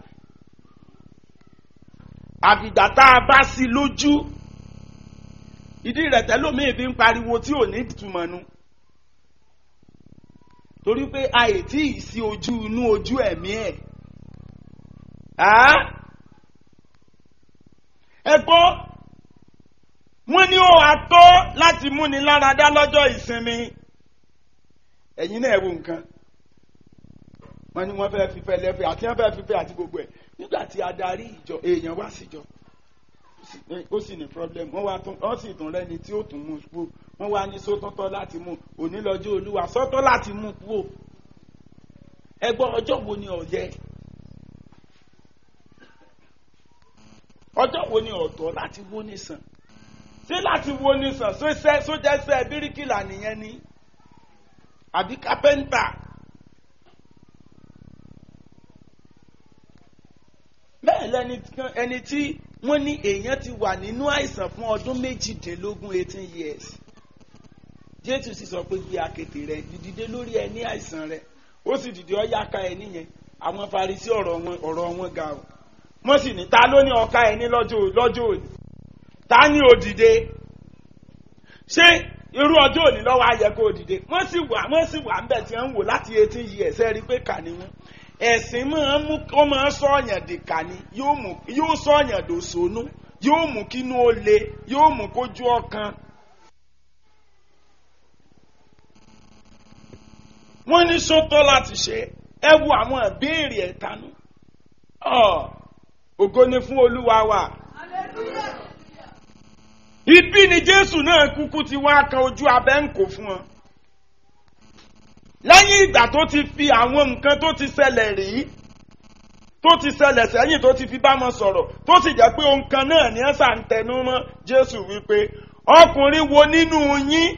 àfìgbà tá a bá sí lójú ìdí rẹ̀ tẹ́lómìn fi ń pariwo tí ò ní ìtumọ̀ nu torí pé àìtí ìsí ojú inú ojú ẹ̀mí ẹ̀ ẹ gbọ́ wọ́n ní ó wàá tó láti múni láradá lọ́jọ́ ìsinmi ẹ̀yin náà ẹ wo nǹkan wọ́n ní wọ́n fẹ́ẹ́ fífẹ́ lẹ́fẹ̀ẹ́ àti wọ́n fẹ́ẹ́ fífẹ́ àti gbogbo ẹ̀ nígbà tí adarí ìjọ èèyàn wá síjọ ó sì ní problem wọ́n wá tún wọ́n sì tún rẹ́ni tí ó tún mú kú wọ́n wá ní sótọ́tọ́ láti mú òní lọ́jọ́ olúwa sọ́tọ́ láti mú kú o ẹgbọ́n ọjọ́ wo ni ọ̀yẹ́ ọjọ́ wo ni ọ̀tọ̀ láti wó nìsàn ṣé láti wó nìsàn sójẹ́sẹ́ bíríkìlà nìyẹn ni àbí kápẹ́ńtà. bẹ́ẹ̀ lẹni ẹni tí wọ́n ní èèyàn ti wà nínú àìsàn fún ọdún méjìdínlógún eighteen years jésù sì sọ pé gbé akéte rẹ dìde lórí ẹ ní àìsàn rẹ ó sì dìde ọyá ká ẹ níyẹn àwọn farisí ọ̀rọ̀ wọn ọ̀rọ̀ wọn ga o wọ́n sì ní ta ló ní ọ̀ka ẹ ní lọ́jọ́ lọ́jọ́ òní ta ní òdìde ṣé irú ọjọ́ òní lọ́wọ́ ayẹ kó òdìde wọ́n sì wà wọ́n sì wà ń bẹ̀ tí wọ́n ń wò láti eighteen years ẹ rí i pé kà ní wọn ẹ̀sìn máa ń mú ó máa ń sọ̀yàn dìkà ni yóò sọ̀yàn dòṣónú yóò mú kínú ó le yóò mú kójú ọkàn. wọ́n ní sótọ́ láti ṣe ẹ wo àwọn ìbéèrè ẹ̀tanú ògo ni fún olúwa wa. ibi ni jésù náà kúkú ti wá kan ojú abẹ́ ń kó fún wọn lẹ́yìn ìgbà tó ti fi àwọn nǹkan tó ti ṣẹlẹ̀ rí tó ti ṣẹlẹ̀ sẹ́yìn tó ti fi bá wọn sọ̀rọ̀ tó sì jẹ́ pé ohun kan náà ní ẹ̀sà ń tẹnu mọ́ jésù wípé ọkùnrin wo nínú yín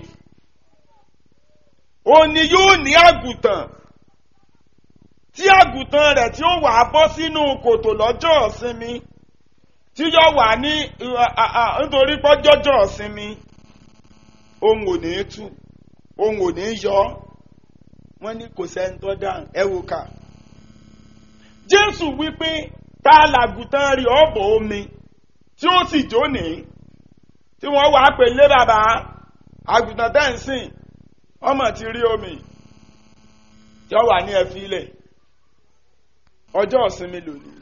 òní yóò ní àgùntàn tí àgùntàn rẹ̀ tí ó wà á bọ́ sínú kòtò lọ́jọ́ ìsinmi tí yóò wà ní nítorí pọ́jọ́jọ́ ìsinmi òun ò ní tú òun ò ní yọ ọ́ wọ́n ní kò sẹ́ńtọ́ dáhùn ẹ wò ká. jésù wípé tá a làgùtàn rí ọ̀bọ̀ omi tí ó sì jóni tí wọ́n wàá pè lé bàbá àgùtàn tẹ́ ń sìn ọmọ ti rí omi tí ó wà ní ẹ̀fí ilẹ̀ ọjọ́ ìsinmi lónìí.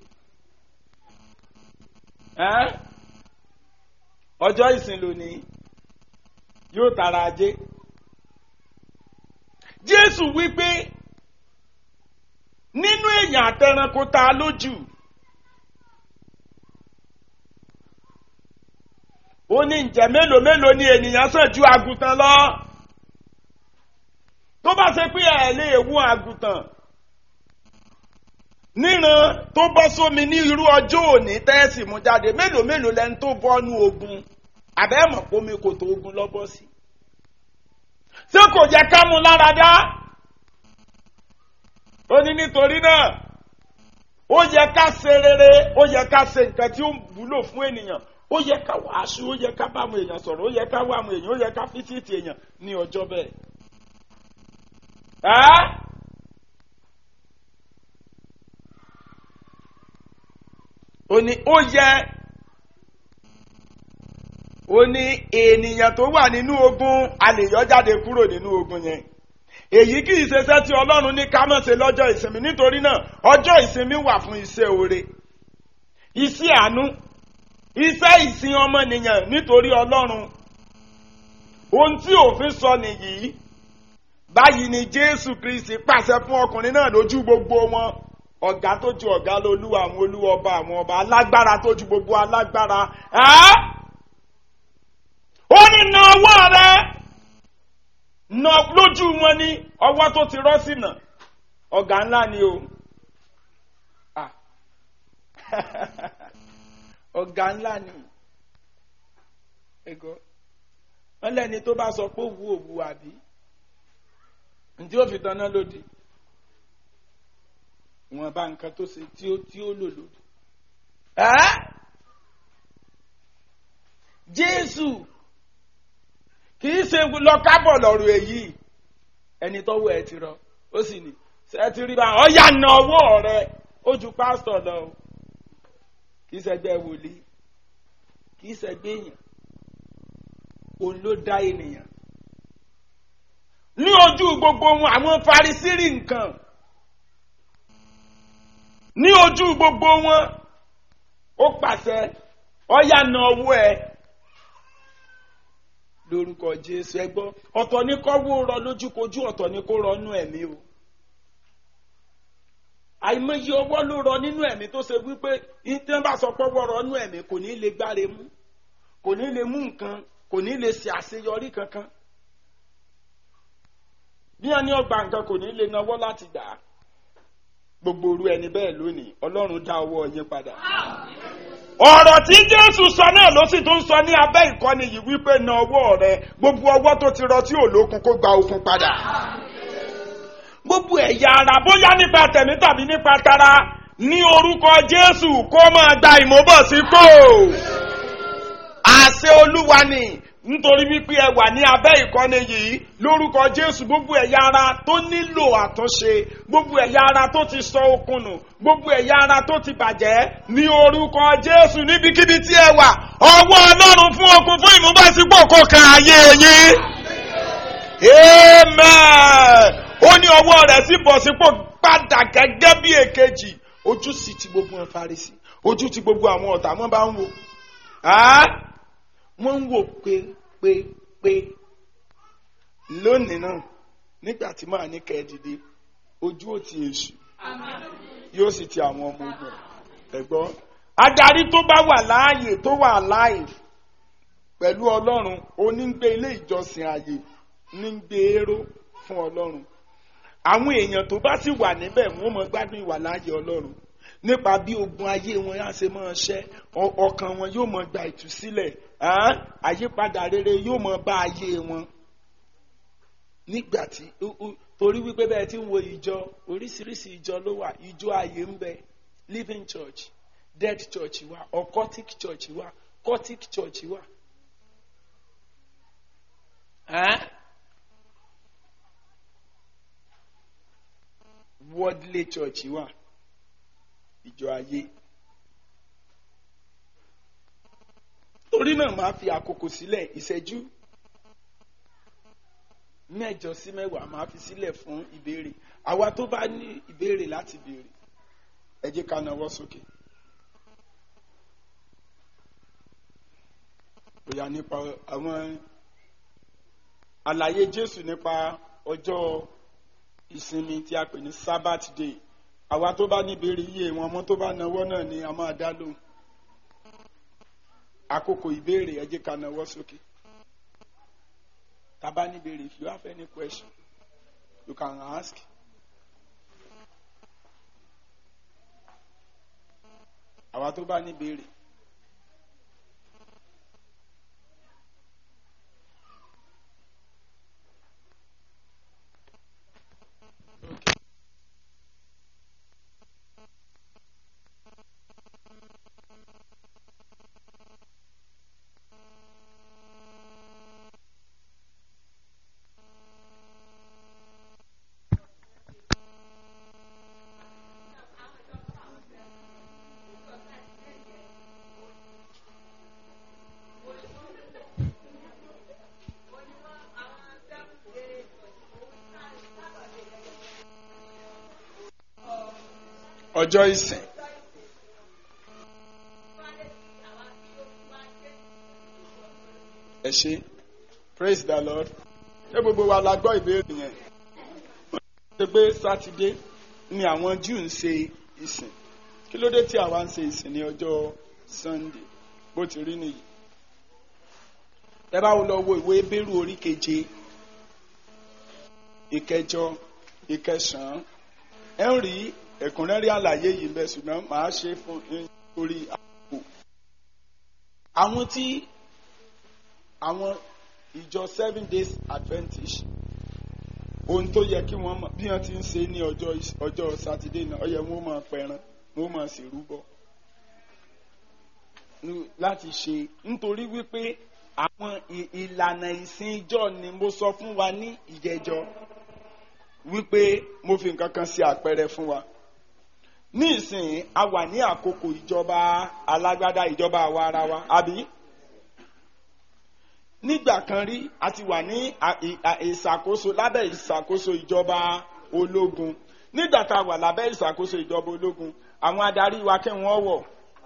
ọjọ́ ìsìn lónìí yóò tara ajé jésù wípé nínú èèyàn àtẹranko ta lójú ó ní ǹjẹ́ mélòó mélòó ni ènìyàn sàn ju àgùntàn lọ tó bá ṣe pé ẹ lè wú àgùntàn níran tó bọ́ sómi ní irú ọjọ́ òní tẹ́ẹ̀sì mú jáde mélòó mélòó lẹni tó bọ́nú ogun àbẹ́mọ̀ pómi kò tó ogun lọ́bọ́ sí ṣé kò yẹ ká mú lára dá ó ní nítorí náà ó yẹ ká ṣe rere ó yẹ ká ṣe nǹkan tí ó wúlò fún ènìyàn ó yẹ ká wàásù ó yẹ ká bá àwọn èèyàn sọ̀rọ̀ ó yẹ ká wá àwọn èèyàn ó yẹ ká fíṣítì èèyàn ní ọjọ́ bẹ́ẹ̀. Ẹ́ ó ní ó yẹ ó ní ènìyàn tó wà nínú ogun a lè yọ jáde kúrò nínú ogun yẹn èyí kì í ṣeṣẹ́ tí ọlọ́run ní ká má ṣe lọ́jọ́ ìsinmi nítorí náà ọjọ́ ìsinmi wà fún iṣẹ́ oore iṣẹ́ àánú iṣẹ́ ìsìn ọmọnìyàn nítorí ọlọ́run ohun tí òfin sọ nìyí báyìí ni jésù kristi pàṣẹ fún ọkùnrin náà lójú gbogbo wọn ọ̀gá tó ju ọ̀gá lọ olúwa àwọn olúwa ọba àwọn ọba alágbára tó ju gbogbo alágbára ẹ́ ó ní na ọwọ́ rẹ na lójú wọn ní ọwọ́ tó ti rọ́ sínà ọ̀gá ńlá ni o Ah. ọ̀gá ńlá ni ẹ̀gọ́ wọ́n lẹ́ni tó bá sọ pé òwú òwú àbí ntí ó fi tanná lòdì wọn bá nǹkan tó ṣe tí ó tí ó lò lòdì. Ẹ́ Jésù kì í ṣe lọ kábọ̀ lọ́rọ̀ èyí ẹni tọ́wọ́ ẹ ti rọ ó sì ní ṣe ti rí bá ọ̀yà na ọwọ́ rẹ ó ju pásítọ̀ lọ o kì í ṣẹgbẹ́ wòlíì kì í ṣẹgbẹ́ èèyàn òun ló dá ènìyàn ní ojú gbogbo wọn àwọn farisírì nǹkan ní ojú gbogbo wọn ó pàṣẹ ọyà na ọwọ́ ẹ lórúkọ jésù ẹ gbọ́ ọ̀tọ̀ ní kọ́wọ́ rọ lójúkojú ọ̀tọ̀ ní kó rọ nú ẹ̀mí o àìmọye ọwọ́ ló rọ nínú ẹ̀mí tó ṣe wípé tí wọ́n bá sọ pọ́wọ́ rọ nú ẹ̀mí kò ní lè gbáre mú kò ní lè mú nǹkan kò ní lè ṣe àṣeyọrí kankan bí wọn ní ọgbà nǹkan kò ní lè náwó láti gbà á gbogbo orú ẹni bẹ́ẹ̀ lónìí ọlọ́run dá ọwọ́ yín padà. ọ̀rọ̀ tí jésù sọ náà ló sì tún sọ ní abẹ́ ìkọ́ni yìí wípé na ọwọ́ rẹ gbogbo ọwọ́ tó ti rọ tí ò lókun kó gba okun padà. gbogbo ẹ̀yà ara bóyá nípa tẹ̀mí tàbí nípa tara ní orúkọ jésù kó máa gba ìmúbọ̀sípò. àṣẹ olúwa ni nítorí wípé ẹ wà ní abẹ́ ìkọ́ni yìí lórúkọ jésù gbogbo ẹ̀yà ara tó nílò àtúnṣe gbogbo ẹ̀yà ara tó ti sọ okun nù gbogbo ẹ̀yà ara tó ti bàjẹ́ ní orúkọ jésù níbikíbi tí ẹ wà ọwọ́ ọlọ́run fún okun fún ìmúbọ̀sípò kò kan ayé yín. amen ó ní ọwọ́ rẹ̀ sí bọ̀sípò padà gẹ́gẹ́ bí èkejì ojú sì ti gbogbo wọn farisi ojú ti gbogbo àwọn ọ̀tá wọn bá ń wò wọ́n ń wò pé pé pé lónìí náà nígbà tí màá ní kẹ́ẹ̀dìdì ojú ò ti èṣù yóò sì ti àwọn ọmọ ogun ẹ̀gbọ́n adarí tó bá wà láàyè tó wà láàyè pẹ̀lú ọlọ́run onígbé ilé ìjọsìn ààyè ní gbé éró fún ọlọ́run àwọn èèyàn tó bá sì wà níbẹ̀ wọ́n mọ gbádùn ìwà láàyè ọlọ́run nípa bí ogun ayé wọn á ṣe máa ṣẹ́ ọkàn wọn yóò mọ gba ìtúsílẹ̀ àyípadà rere yóò mọ bá ayé wọn nígbà tí torí wípé bẹ́ẹ̀ tí ń wo ìjọ oríṣiríṣi ìjọ ló wà ìjọ ayé ń bẹ living church dead church wà occultic church wà cultic church wà. worldly church wà ìjọ ayé. torí náà máa fi àkókò sílẹ̀ ìṣẹ́jú mẹ́jọ sí mẹ́wàá máa fi sílẹ̀ fún ìbéèrè àwa tó bá ní ìbéèrè láti béèrè ẹ jẹ́ ká nawọ́ sókè. bóyá nípa àwọn àlàyé Jésù nípa ọjọ́ ìsinmi tí a pè ní Sabbath day àwa tó bá ní ìbéèrè yíyẹ wọn ọmọ tó bá nawọ́ náà ni a máa dá lóhùn àkókò ìbéèrè ẹ jẹ́ ká nawọ́ sókè. Taba ní ìbéèrè if you have any question you can ask. Àwa tó bá ní ìbéèrè. ọjọ́ ìsìn. ẹ ṣe praise the lord ṣé gbogbo wa la gbọ́ ìbéèrè yẹn ṣe pé sátidé ni àwọn Júù ń ṣe ìsìn kí ló dé tí àwa ń ṣe ìsìn ní ọjọ́ sunday bó ti rí nìyí ẹ bá wo lọ wo ìwé bẹ́rù orí keje ìkẹjọ ìkẹsàn-án ẹ ń rí ẹ̀kúnrẹ́rẹ́ àlàyé yìí bẹ́ẹ̀ ṣùgbọ́n màá ṣe fún yín orí àpò. àwọn tí àwọn ìjọ seven days adventist ohun tó yẹ kí wọ́n mọ̀ bí wọ́n ti ń ṣe ní ọjọ́ ọjọ́ sátidé náà ó yẹ wọ́n máa pẹran wọ́n máa sì rúbọ láti ṣe nítorí wípé àwọn ìlànà ìsìn ìjọ ni mo sọ fún wa ní ìjẹjọ wípé mo fi nǹkan kan ṣe àpẹẹrẹ fún wa ní ìsìn a wà ní àkókò ìjọba alágbádá ìjọba àwa ara wa àbí nígbà kan rí a ti wà ní ìṣàkóso lábẹ́ ìṣàkóso ìjọba ológun nígbà tá a wà lábẹ́ ìṣàkóso ìjọba ológun àwọn adarí wa kí wọ́n wọ̀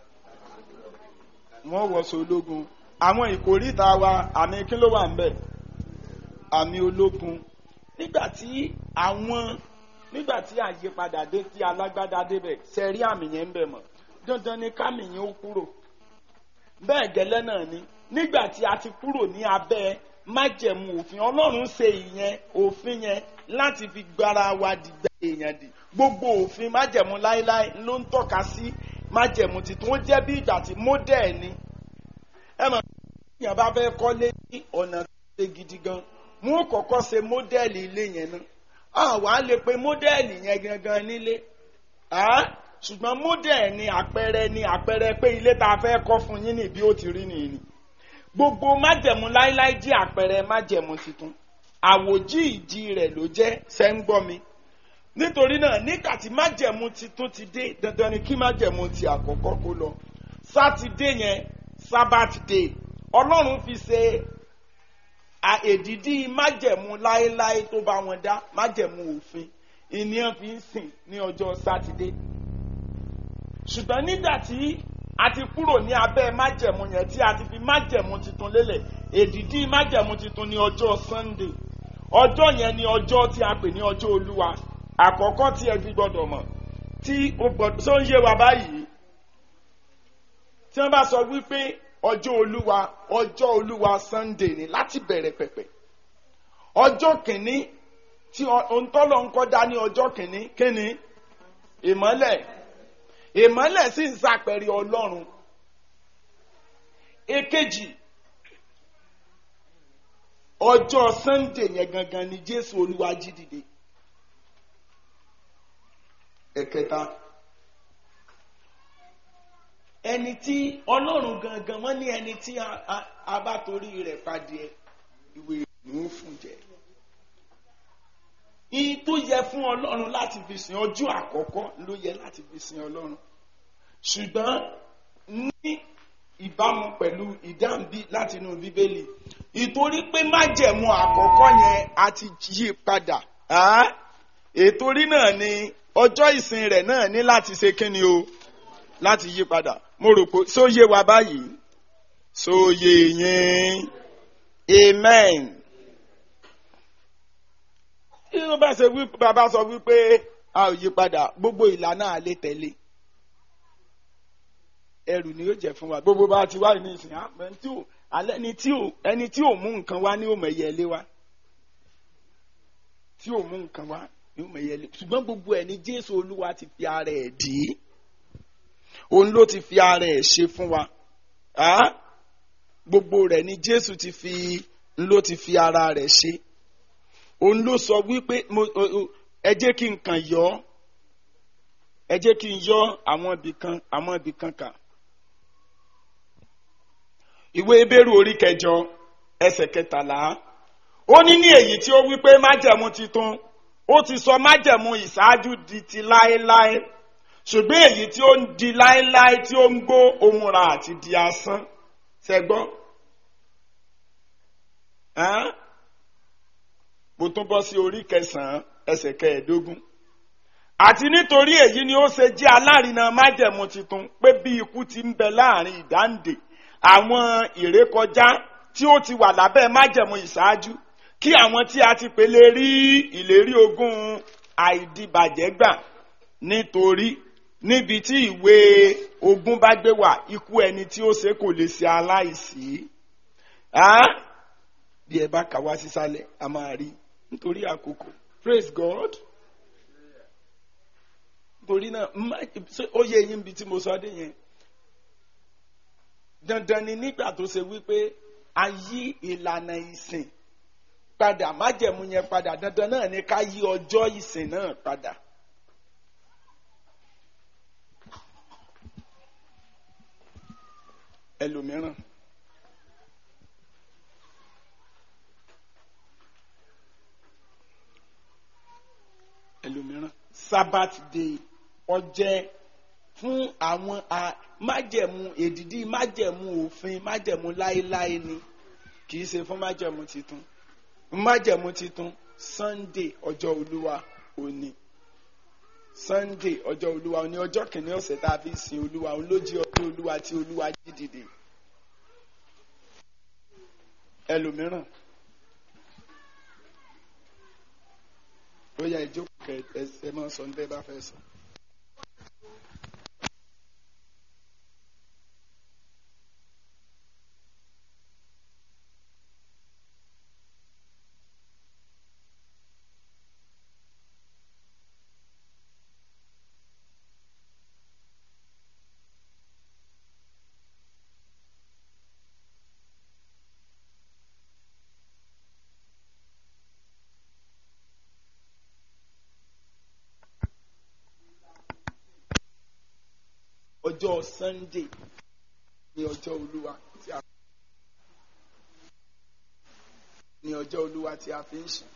wọ́n wọ̀ sí ológun àwọn ìkórìtà wa àmì kí ló wà ń bẹ̀ àmì ológun nígbà tí àwọn nígbà tí àyípadà dé tí alágbádá débẹ̀ sẹ́rí àmì yẹn ń bẹ̀ mọ́ dandan ni kámì yẹn ó kúrò bẹ́ẹ̀ gẹ́lẹ́ náà ni nígbà tí a ti kúrò ní abẹ́ májẹ̀mú òfin ọlọ́run ṣe ìyẹn òfin yẹn láti fi gbára wa dìgbà èèyàn dì gbogbo òfin májẹ̀mú láéláé ló ń tọ́ka sí májẹ̀mú tuntun ó jẹ́ bí ìgbà tí módẹ̀ ni ẹ mọ̀ èèyàn bá fẹ́ kọ́lé ní ọ̀nà tó ṣe gidi gan mú kọ́kọ́ ṣe módẹ́ẹ̀lì ilé yẹn náà àwa lè pe módẹ́ẹ̀lì yẹn gangan nílé ṣùgbọ́n módẹ́ẹ̀ ni àpẹẹrẹ ni àpẹẹrẹ pé ilé tá a fẹ́ kọ́ fún yín ní bí ó ti rí nìyí ni gbogbo májẹ̀mú láíláí jí àpẹẹrẹ májẹ̀mú tuntun àwòjí ìdí rẹ̀ ló jẹ́ sẹ́ńgbọ́ mi nítorí náà nígbà tí májẹ̀mú tuntun ti dé dandan ni kí májẹ̀mú ti àkọ́kọ́ kó lọ sátidé yẹn sabbath day ọlọ́run fi ṣe èdìdí májẹ̀mú láéláé tó bá wọn dá májẹ̀mú òfin ìníyàn fi ń sìn ní ọjọ́ sátidé ṣùgbọ́n nígbà tí a ti kúrò ní abẹ́ májẹ̀mú yẹn tí a ti fi májẹ̀mú tuntun lélẹ̀ èdìdí májẹ̀mú tuntun ní ọjọ́ sunday ọjọ́ yẹn ni ọjọ́ tí a pè ní ọjọ́ olúwa àkọ́kọ́ tí ẹ fi gbọ́dọ̀ mọ̀ tí o gbọ́dọ̀ tó ń yé wa báyìí tí wọ́n bá sọ wípé ọjọ́ olúwa ọjọ́ olúwa sunday ni láti bẹ̀rẹ̀ pẹ̀pẹ̀ ọjọ́ kìíní tí òǹtọ́lọ̀ ń kọ́ dá ní ọjọ́ kìíní kíni ìmọ́lẹ̀ ìmọ́lẹ̀ sì ń ṣàpẹẹrẹ ọlọ́run èkejì ọjọ́ sunday yẹn gangan ni jésù olúwa jí dìde ẹ̀kẹta ẹni tí ọlọ́run gangan wọ́n ní ẹni tí a bá torí rẹ̀ padìẹ ìwé ìlú fún jẹ ìyí tó yẹ fún ọlọ́run láti fi sìn ọjọ́ àkọ́kọ́ ló yẹ láti fi sìn ọlọ́run ṣùgbọ́n ní ìbámu pẹ̀lú ìdáǹbí láti inú bíbélì ìtorí pé májẹ̀mú àkọ́kọ́ yẹn a ti yí padà ètorí náà ni ọjọ́ ìsìn rẹ̀ náà ní láti ṣe kíni o láti yí padà mo rò pé sóye wa báyìí sóye yẹn amen tí wọ́n bá ṣe wí bàbá sọ wípé a ò yí padà gbogbo ìlànà àlè tẹ̀lé ẹrù ni yóò jẹ fún wa gbogbo bá ti wá ní ìsìn ẹni tí ò alẹ́ ẹni tí ò ẹni tí ò mú nǹkan wá ní òmò ẹ̀yẹ ilé wa tí ò mú nǹkan wá ní òmò ẹ̀yẹ ilé ṣùgbọ́n gbogbo ẹ̀ ní Jésù Olúwa ti fi ara ẹ̀ dì í òun ló ti fi ara ẹ̀ ṣe fún wa gbogbo rẹ̀ ni Jésù ti fi ló ti fi ara rẹ̀ ṣe òun ló sọ wípé ẹ jẹ́ kí n kàn yọ ẹ jẹ́ kí n yọ àwọn ibì kan àwọn ibì kan kà ìwé ebéèrú orí kẹjọ ẹsẹ̀ kẹtàlá ó ní ní èyí tí ó wípé májẹ̀mú titun ó ti sọ májẹ̀mú ìṣáájú di ti láéláé ṣùgbọ́n èyí tí ó ń di láéláé tí ó ń gbó ohun ra àti di asán ṣẹgbọ́n mo tún bọ́ sí orí kẹsàn-án ẹsẹ̀ kẹẹ̀ẹ́dógún àti nítorí èyí ni ó ṣe jẹ́ alárinà májẹ̀mú tuntun pé bí ikú ti ń bẹ láàrin ìdáǹdè àwọn ìrékọjá tí ó ti wà lábẹ́ májẹ̀mú ìṣáájú kí àwọn tí a ti pèlè rí ìlérí ogún àìdìbàjẹ́ gbà nítorí níbi tí ìwé ogún bá gbé wà ikú ẹni tí ó ṣe kò lè ṣe aláìsí bí ẹ bá kà wá sísàlẹ̀ a máa rí nítorí àkókò praise God torí náà ó yẹ yín bí tí mo sọ dé yẹn dandan ni nígbà tó ṣe wípé a yí ìlànà ìsìn padà májẹ̀mú yẹn padà dandan náà ni ká yí ọjọ́ ìsìn náà padà. ẹlòmíràn ẹlòmíràn sabbath day ọjẹ́ fún àwọn májẹ̀mú èdìdí májẹ̀mú òfin májẹ̀mú láéláé ni kì í ṣe fún májẹ̀mú titun májẹ̀mú titun sunday ọjọ́ olúwa òní sunday ọjọ́ olúwa òní ọjọ́ kìíní ọ̀sẹ̀ tá a fi sin olúwa òun ló jí ọjọ́ olúwa tí olúwa jí dìde ẹlòmíràn ó yá ìjókòó kẹ ẹ máa sọ ní bẹ́ẹ̀ bá fẹ́ sọ. ọjọ́ sunday ní ọjọ́ olúwa tí a ní ọjọ́ olúwa tí a fi ń sùn.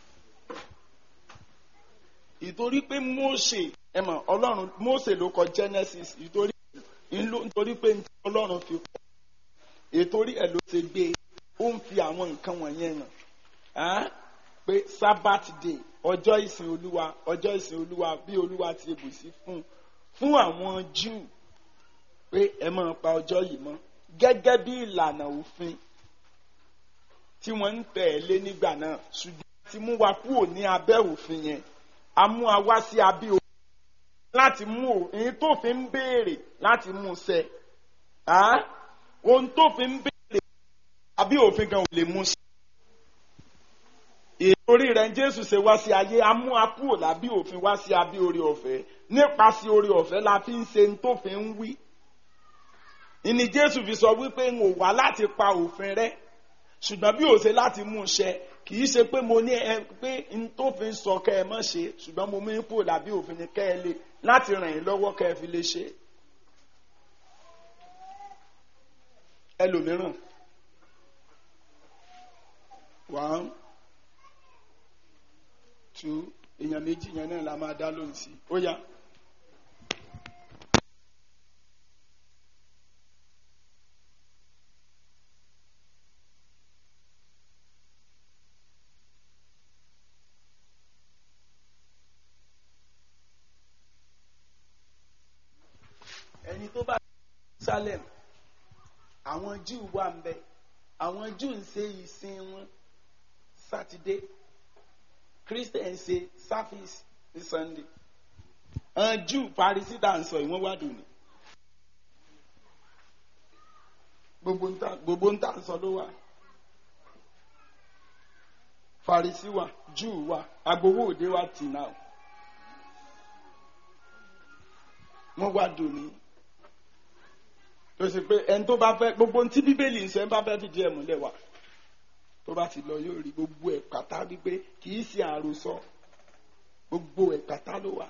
ìtorí pé Mósè ẹ mọ̀ ọlọ́run Mósè ló kọ Genesis ìtorí nítorí pé ọlọ́run fi kọ́ ìtorí ẹ̀ ló ṣe gbé ó ń fi àwọn nǹkan wọ̀nyẹn hàn pé Sabbath day ọjọ́ ìsìn olúwa ọjọ́ ìsìn olúwa bí olúwa ti bùsí fún fún àwọn Júù pé ẹ máa pa ọjọ́ yìí mọ́ gẹ́gẹ́ bí ìlànà òfin tí wọ́n ń tẹ̀lé nígbà náà ṣùgbọ́n ti mú wa kúrò ní abẹ́ òfin yẹn a mú wa wá sí abẹ́ òfin láti mú òfin tó fi ń béèrè láti mú ṣẹ ohun tó fi ń béèrè abẹ́ òfin gan ò lè mú ṣẹ. ìtorí rẹ̀ Jésù ṣe wá sí ayé a mú wa kúrò lábẹ́ òfin wá sí abẹ́ orí ọ̀fẹ́ nípasẹ̀ orí ọ̀fẹ́ la fi ń ṣe ohun tó fi ń wí ìní jésù fi sọ wípé n ò wá láti pa òfin rẹ ṣùgbọ́n bí ó ṣe láti mú un ṣẹ kì í ṣe pé mo ní ẹ pé n tó fi sọ kẹ ẹ mọ̀ ṣe ṣùgbọ́n mo mú ipò làbí òfin ni kẹ ẹ lè láti ràn yín lọ́wọ́ kẹ ẹ fi lè ṣe. ẹlòmíràn one two èèyàn méjì yẹn náà la máa dá lóhùn sí ó yá. ẹni tó bá Jerusalem àwọn Júù wà ń bẹ àwọn Júù ń ṣe ìsìn wọn sátidé Christian ṣe service ní Sunday àwọn Júù Parísì tá à ń sọ ìwọ́n wá dùn ní gbogbo ń tà ń sọ ló wà Parísì wà Júù wà agbowó òde wà tì náà wọ́n wá dùn ní tó ṣe pé ẹni tó bá fẹ́ gbogbo ohun tí bíbélì ń sọ ẹni bá fẹ́ fìdí ẹ̀ múlẹ̀ wá tó bá ti lọ yóò rí gbogbo ẹ̀ pátá wípé kì í ṣe àròsọ gbogbo ẹ̀ pátá ló wà.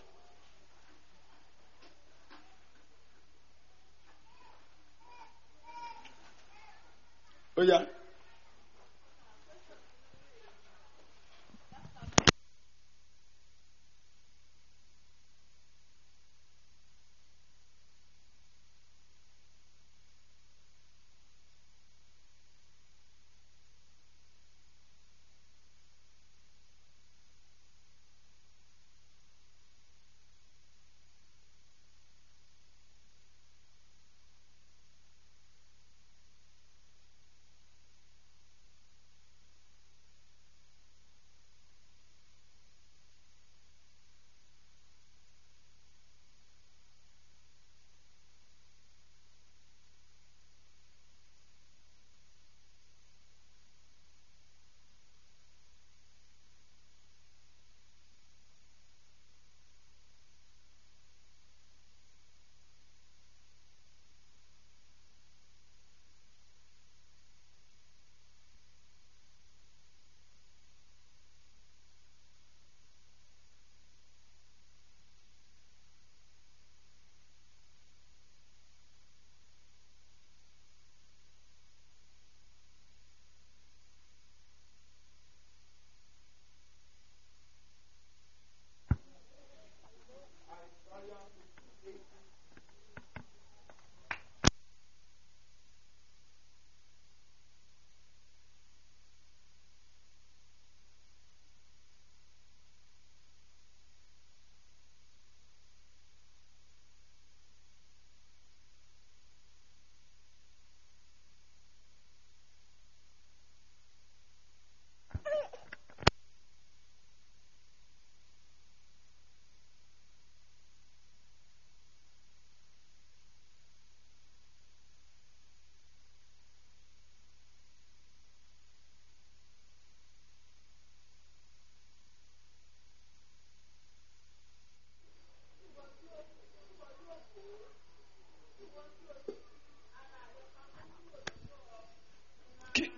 ó yá.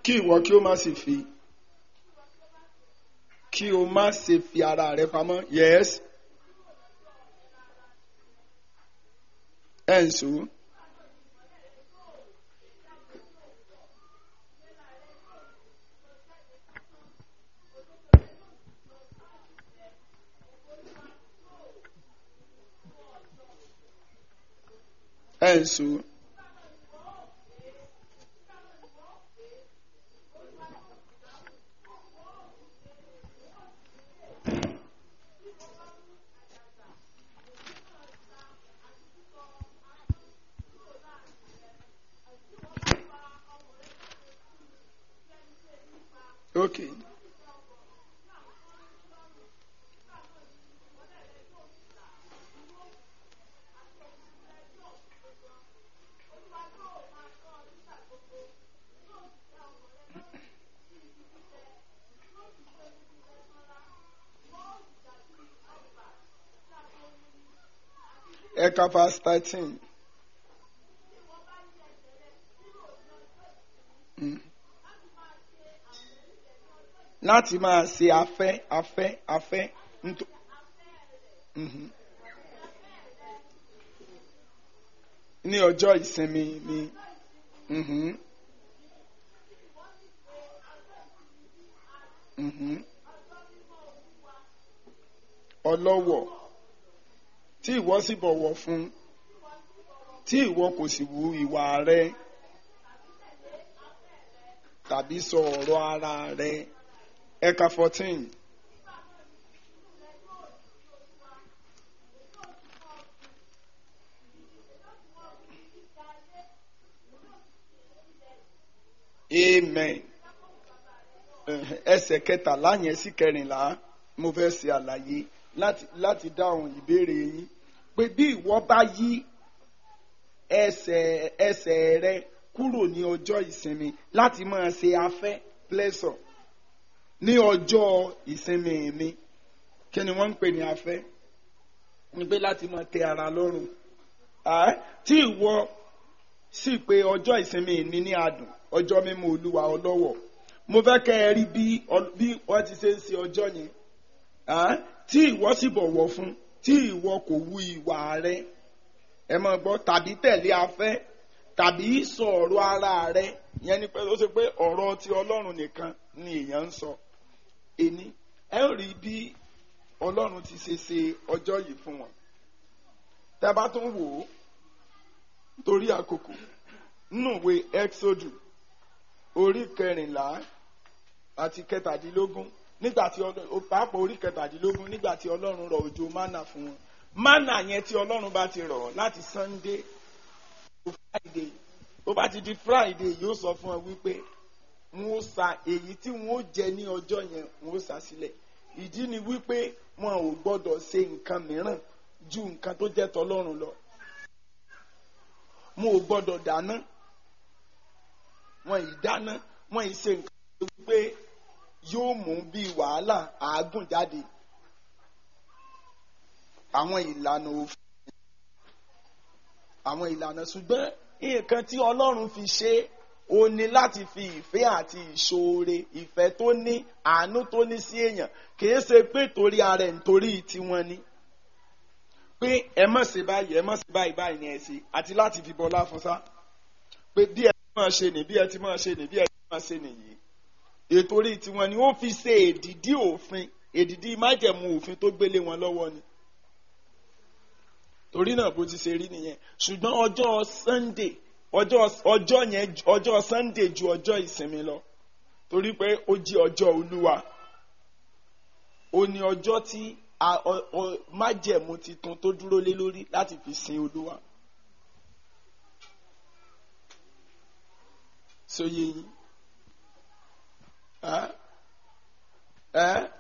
kí ìwọ kí o má sì fi kí o má ṣe fi ara rẹ pamọ́ yes ẹ̀ ń sọ. ẹ̀ ń sọ. Okay. Ẹ̀ka verse thirteen. Mm. láti máa ṣe afẹ́ afẹ́ afẹ́ nítò. Mhm. ní ọjọ́ ìsinmi ni. Mhm. Mhm. ọlọ́wọ̀ tí ìwọ sì bọ̀wọ̀ fún tí ìwọ kò sì wu ìwà rẹ tàbí sọ ọ̀rọ̀ ara rẹ ẹ̀ka fourteen. amen ẹsẹ̀ kẹtàlá yẹn sí kẹrìnlá mo fẹ́ ṣe àlàyé láti láti dáhùn ìbéèrè yín pé bí ìwọ bá yí ẹsẹ̀ ẹsẹ̀ rẹ kúrò ní ọjọ́ ìsinmi láti máa ṣe afẹ́ pleasure ní ọjọ́ ìsinmi mi kí ni wọ́n ń pè ní afẹ́ ni pé láti máa tẹ ara lọ́rùn tí ìwọ sì pé ọjọ́ ìsinmi mi ní adùn ọjọ́ mímọ́ olúwa ọlọ́wọ̀ mo fẹ́ kẹ́ ẹ rí bí bí wọ́n ti ṣe ń ṣe ọjọ́ yẹn tí ìwọ sì bọ̀wọ̀ fún tí ìwọ kò wu ìwà rẹ ẹ máa gbọ́ tàbí tẹ̀lé afẹ́ tàbí sọ ọ̀rọ̀ ara rẹ yẹn ni pé ó ṣe pé ọ̀rọ̀ ti ọlọ́run nìkan ni èèyàn ń sọ ẹni ẹ ń rí bí ọlọ́run ti ṣe ṣe ọjọ́ yìí fún wọn tẹ́ bá tún wò ó torí àkókò nínú ìwé exodus orí kẹrìnlá àti kẹtàdínlógún nígbà tí pàápàá orí kẹtàdínlógún nígbà tí ọlọ́run rọ̀ òjò mánà fún wọn mánà yẹn tí ọlọ́run bá ti rọ̀ láti sunday to friday tó bá ti di friday yóò sọ fún ọ wípé wọn ó sa èyí tí wọn ó jẹ ní ọjọ́ yẹn wọn ó sa sílẹ̀ ìdí ni wípé wọn ò gbọ́dọ̀ ṣe nǹkan mìíràn ju nǹkan tó jẹ́ tọlọ́run lọ wọn ò gbọ́dọ̀ dáná wọn ì dáná wọn ì ṣe nǹkan tó wípé yóò mú bí wàhálà àágùn jáde àwọn ìlànà òfin àwọn ìlànà ṣùgbọ́n nǹkan tí ọlọ́run fi ṣe ó ní láti fi ìfẹ́ àti ìṣoore ìfẹ́ tó ní àánú tó ní sí èèyàn kìí ṣe pé torí ara ẹ̀ nítorí tiwọn ni pé ẹ má ṣe báyìí ẹ má ṣe báyìí báyìí ni ẹ ṣe àti láti fi bọlá fún sá pé bí ẹ ti máa ṣe nì bí ẹ ti máa ṣe nì bí ẹ ti máa ṣe nìyí ètò orí tiwọn ni ó fi ṣe èdìdí òfin èdìdí májẹ̀mú òfin tó gbélé wọn lọ́wọ́ ni torí náà bó ti ṣe rí nìyẹn ṣùgbọ́n ọjọ́ sunday ọjọ́ ọjọ́ yẹn ọjọ́ sunday ju ọjọ́ ìsinmi lọ torí pé ó jí ọjọ́ olúwa ó ní ọjọ́ tí májẹ̀mú titun tó dúró lé lórí láti fi sin olúwa. sóye yín ẹ ẹ